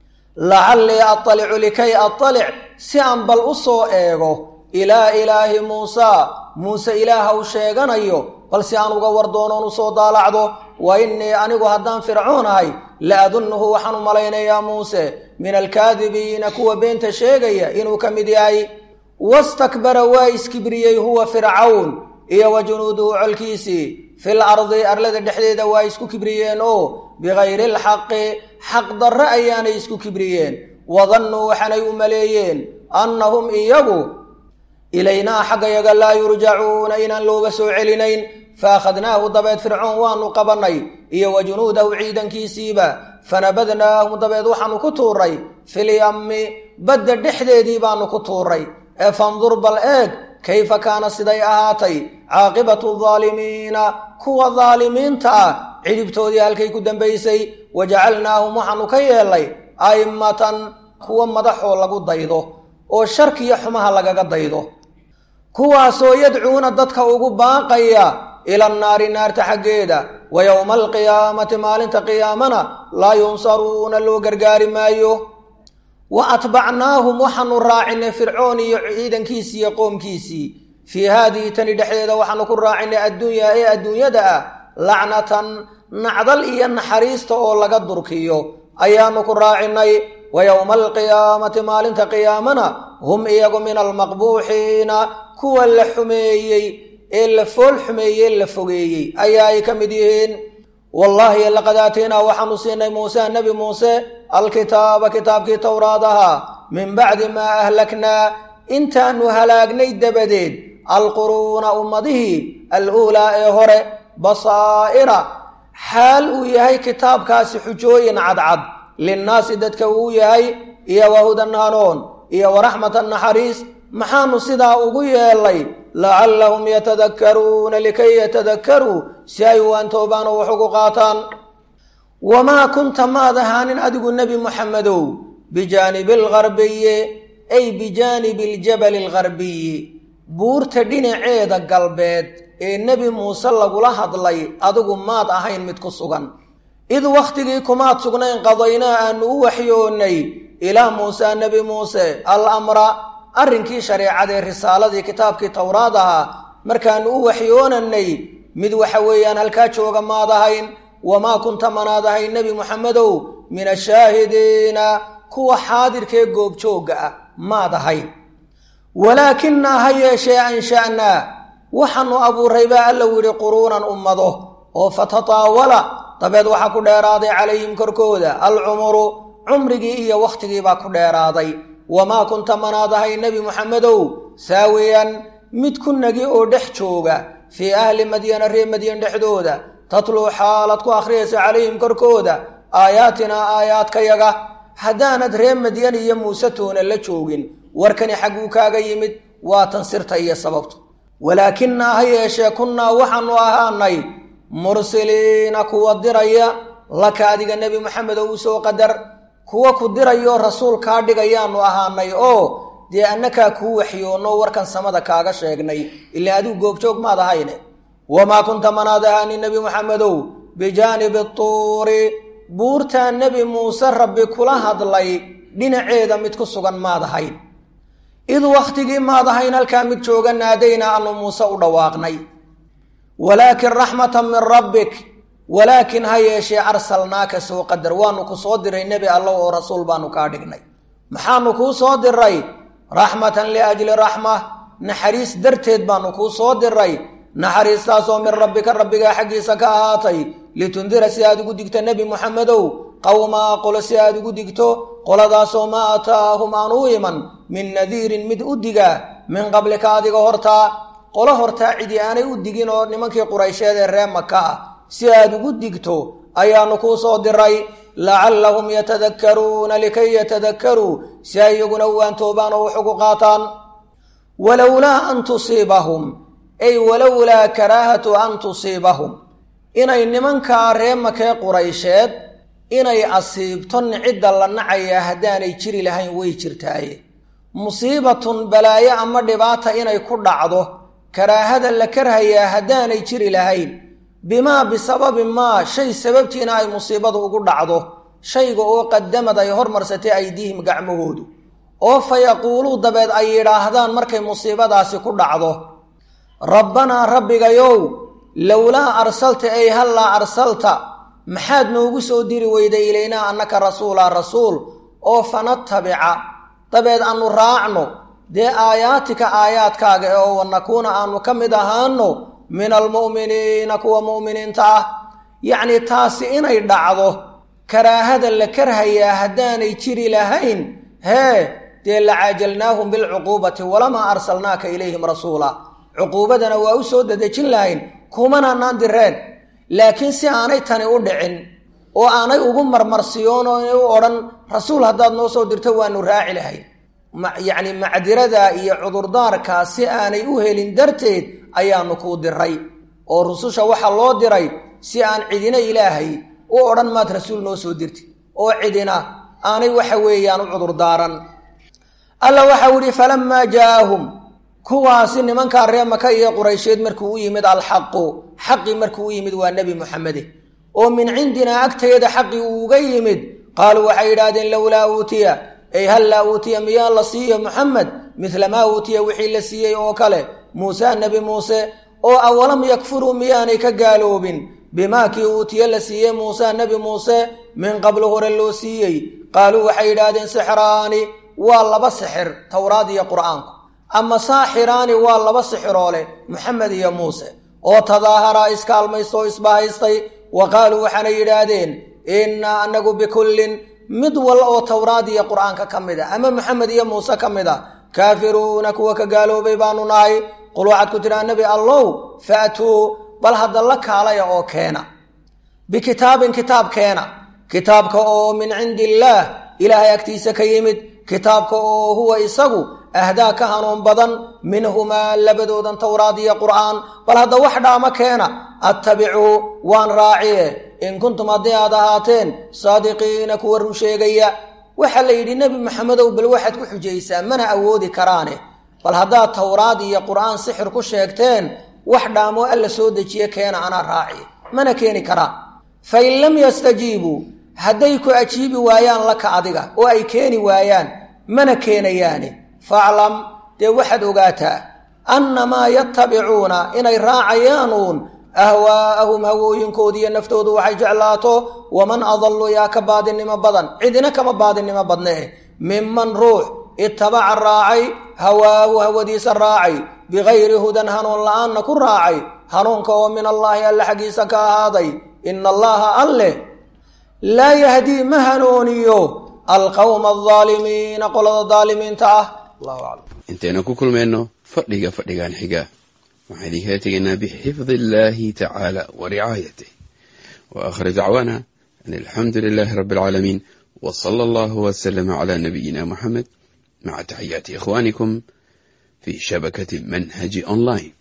A: lacallii attalicu likay attalic si aan bal u soo eego ilaa ilaahi muusaa muuse ilaaha u sheeganayo bal si aan uga war doonoon u soo daalacdo wa innii anigu haddaan fircoon ahay la adunnuhu waxaan u malaynayaa muuse min alkaadibiina kuwa beenta sheegaya inuu ka mid yahay wastakbara waa iskibriyey huwa fircawn iyo wa junuuduhu colkiisii fil ardi arlada dhexdeeda waa isku kibriyeen oo bikayri alxaqi xaq darre ayaanay isku kibriyeen wadannuu waxaanay u maleeyeen annahum iyagu ilaynaa xaggayaga laa yurjacuuna inaan looga soo celinayn fa akhadnaahu dabeed fircoon waanu qabannay iyo wa junuudahu ciidankiisiiba fanabadnaahum dabeed waxaanu ku tuuray filyammi badda dhexdeedii baanu ku tuuray ee fandur bal eeg kayfa kaana siday ahaatay caaqibatu daalimiina kuwa daalimiinta ah cidhibtoodii halkay ku dambaysay wa jacalnaahum waxaanu ka yeelnay a'immatan kuwa madaxoo lagu daydo oo sharkiyo xumaha lagaga daydo kuwaasoo yadcuuna dadka ugu baaqaya ila annaari naarta xaggeeda wa yowma alqiyaamati maalinta qiyaamana laa yunsaruuna loo gargaari maayo wa atbacnaahum waxaanu raacinay fircoon iyo ciidankiisii iyo qoomkiisii fii haadihi tani dhexdeeda waxaanu ku raacinay adduunyaa ee adduunyada ah lacnatan nacdal iyo naxariista oo laga durkiyo ayaanu ku raacinay wa yowma alqiyaamati maalinta qiyaamana hum iyagu min almaqbuuxiina kuwa la xumeeyey ee la fool xumeeyey la fogeeyey ayaa ay ka mid yihiin wallaahi laqad aataynaa waxaanu siinay muuse nebi muuse alkitaaba kitaabkii towraad ahaa min bacdi maa ahlaknaa intaanu halaagnay dabadeed alquruuna ummadihii aluulaa ee hore basaa'ira xaal uu yahay kitaabkaasi xujooyin cadcad linnaasi dadka uu yahay iyo wahudan hanuun iyo waraxmatan naxariis maxaanu sidaa ugu yeelnay lacallahum yatadakkaruuna likay yatadakkaruu si ay waantoobaan oo wax ugu qaataan wamaa kunta maad ahaanin adigu nebi muxamedow bijaanibi algarbiyi ay bijaanibi aljabali algarbiyi buurta dhinaceeda galbeed ee nebi muuse lagula hadlay adigu maad ahayn mid ku sugan id wakhtigii kumaad sugnayn qadaynaa aanu u waxyoonnay ilaa muuse nebi muuse al amra arrinkii shareecadee risaaladii kitaabkii towraad ahaa markaanu u waxyoonanay mid waxa weeyaan halkaa jooga maad ahayn wamaa kunta manaad ahayn nebi muxamedow min ashaahidiina kuwa xaadirkee goobjoogga ah maad ahayn walaakinaa ha yeeshee ansha'naa waxaanu abuuray baa alla yidhi quruunan ummado oo fatataawala dabeed waxaa ku dheeraaday calayhim korkooda alcumuru cumrigii iyo wakhtigiibaa ku dheeraaday wamaa kunta manaad ahay nebi muxamedow saawiyan mid ku nagi oo dhex jooga fii ahli madyana ree madyan dhexdooda tatluu xaalad ku akhriyaysa calayhim korkooda aayaatinaa aayaadkayaga haddaanad ree madyan iyo muuse toona la joogin warkani xagguu kaaga yimid waa tan sirta iyo sababtu walaakinaa ha yeeshee kunnaa waxaanu ahaanay mursiliina kuwa diraya laka adiga nebi maxamedow usoo qadar kuwa ku dirayo rasuul kaa dhigayaanu ahaanay oo dee annakaa kuu waxyoonno warkan samada kaaga sheegnay ilaa adigu goobjoog maad ahayne wamaa kunta manaad ahaanin nebi muxamedow bijaanibi tuuri buurtaa nebi muuse rabbi kula hadlay dhinaceeda mid ku sugan maad ahayn id wakhtigii maad ahayn halkaa mid jooga naadaynaa anu muuse u dhawaaqnay walaakin raxmatan min rabbik walaakin ha yeeshee arsalnaaka soo qadar waanu ku soo diray nebi alla oo rasuul baanu kaa dhignay maxaanu kuu soo diray raxmatan liajli raxma naxariis darteed baanu kuu soo diray naxariistaasoo min rabbika rabbigaa xaggiisa ka ahaatay litundira si aad ugu digto nebi muxamedow qowmaa qolo si aad ugu digto qoladaasoo maa ataahum aan u iman min nadiirin mid u digaa min qablika adiga hortaa qolo hortaa cidi aanay u digin oo nimankii quraysheed ee ree maka ah si aad ugu digto ayaanu kuu soo diray lacallahum yatadakkaruuna likay yatadakkaruu si ay iyaguna waantoobaan oo wax ugu qaataan walowlaa an tusiibahum ay walowlaa karaahatu an tusiibahum inay nimankaa ree makee quraysheed inay asiibto cidda la nacayaa haddaanay jiri lahayn way jirtaaye musiibatun balaayo ama dhibaata inay ku dhacdo karaahada la karhayaa haddaanay jiri lahayn bimaa bisababi maa shay sababtiina ay musiibadu ugu dhacdo shayga oo qadamad ay hormarsatay aydiihim gacmahoodu oo fa yaquuluu dabeed ay yidhaahdaan markay musiibadaasi ku dhacdo rabbanaa rabbigayow lowlaa arsalta ay hallaa arsalta maxaad noogu soo diri weyday ilaynaa annaka rasuulaa rasuul oo fanatabica dabeed aanu raacno dee aayaatika aayaadkaaga ee oo wanakuuna aanu ka mid ahaano min almu'miniina kuwa mu'miniinta ah yacnii taasi inay dhacdo karaahada la karhayaa haddaanay jiri lahayn hee dee lacaajalnaahum bilcuquubati walamaa arsalnaaka ilayhim rasuula cuquubadana waa u soo dadejin lahayn kumananaan direen laakiin si aanay tani u dhicin oo aanay ugu marmarsiyoon oo inay u odhan rasuul haddaad noo soo dirto waanu raaci lahayn yacni macdirada iyo cudurdaarkaa si aanay u helin darteed ayaanu kuu diray oo rususha waxaa loo diray si aan cidina ilaahay u odhan maad rasuul noo soo dirti oo cidina aanay waxa weeyaan u cudurdaaran alla waxau yihi falamaa jaaahum kuwaasi nimankaa ree maka iyo quraysheed markuu u yimid alxaqu xaqii markuu u yimid waa nebi muxamede oo min cindinaa agteeda xaqii uu uga yimid qaaluu waxay yidhaahdeen lowlaa uutiya ay hallaa uutiya miyaa la siiyo muxamed midla maa uutiya wixii la siiyey oo kale muuse nebi muuse oo awalam yakfuruu miyaanay ka gaaloobin bimaa kii uutiye la siiyey muuse nebi muuse min qablu hore loo siiyey qaaluu waxay yidhaahdeen sixraani waa laba sixir towraad iyo qur'aanku ama saaxiraani waa laba sixiroo leh moxamed iyo muuse oo tadaaharaa iskaalmaystoo isbahaystay wa qaaluu waxaanay yidhaahdeen innaa anagu bikullin mid wal oo towraad iyo qur'aanka ka mid a ama moxamed iyo muuse ka mid a kaafiruuna kuwa ka gaaloobay baanu nahay qul waxaad ku tidhaa nebi allow faatuu bal hadda la kaalaya oo keena bikitaabin kitaab keena kitaabka oo min cindi illaah ilaahay agtiisa ka yimid kitaabka oo huwa isagu ahdaa ka hanuun badan minhumaa labadoodan towraad iyo qur'aan bal hadda wax dhaama keena attabicuu waan raaciye in kuntum haddii aad ahaateen saadiqiina kuwa run sheegaya waxaa la yidhi nebi maxamedow bal waxaad ku xujaysaa mana awoodi karaane bal haddaad towraad iyo qur'aan sixir ku sheegteen wax dhaamoo alla soo dejiye keena anaa raaciye mana keeni karaan fain lam yastajiibuu hadday ku ajiibi waayaan laka adiga oo ay keeni waayaan mana keenayaane faclam dee waxaad ogaataa annamaa yattabicuuna inay raacayaanuun ahwaa'ahum hawooyinkoodiiyo naftoodu waxay jeclaato waman adallu yaa ka baadinimo badan cidina kama baadinimo badnee minman ruux itabaca raacay hawaahu hawadiisa raacay bikayri hudan hanuun la-aanna ku raacay hanuunka oo min allaahi alle xaggiisa ka ahaaday ina allaha alleh laa yahdii ma hanuuniyo alqawma aldaalimiina qolada daalimiinta ah allahu aclam
B: intaynu ku kulmayno fadhiga fadhigan xiga waxaan idinkala tegaynaa bixifdi illaahi tacaala wa ricaayatih wa aakhir dacwaana an alxamdu lilaahi rabbi alcaalamiin wa sala allahu wasalama calaa nabiyina muxamed maca taxiyaati ikhwaanikum fi shabakati manhaji online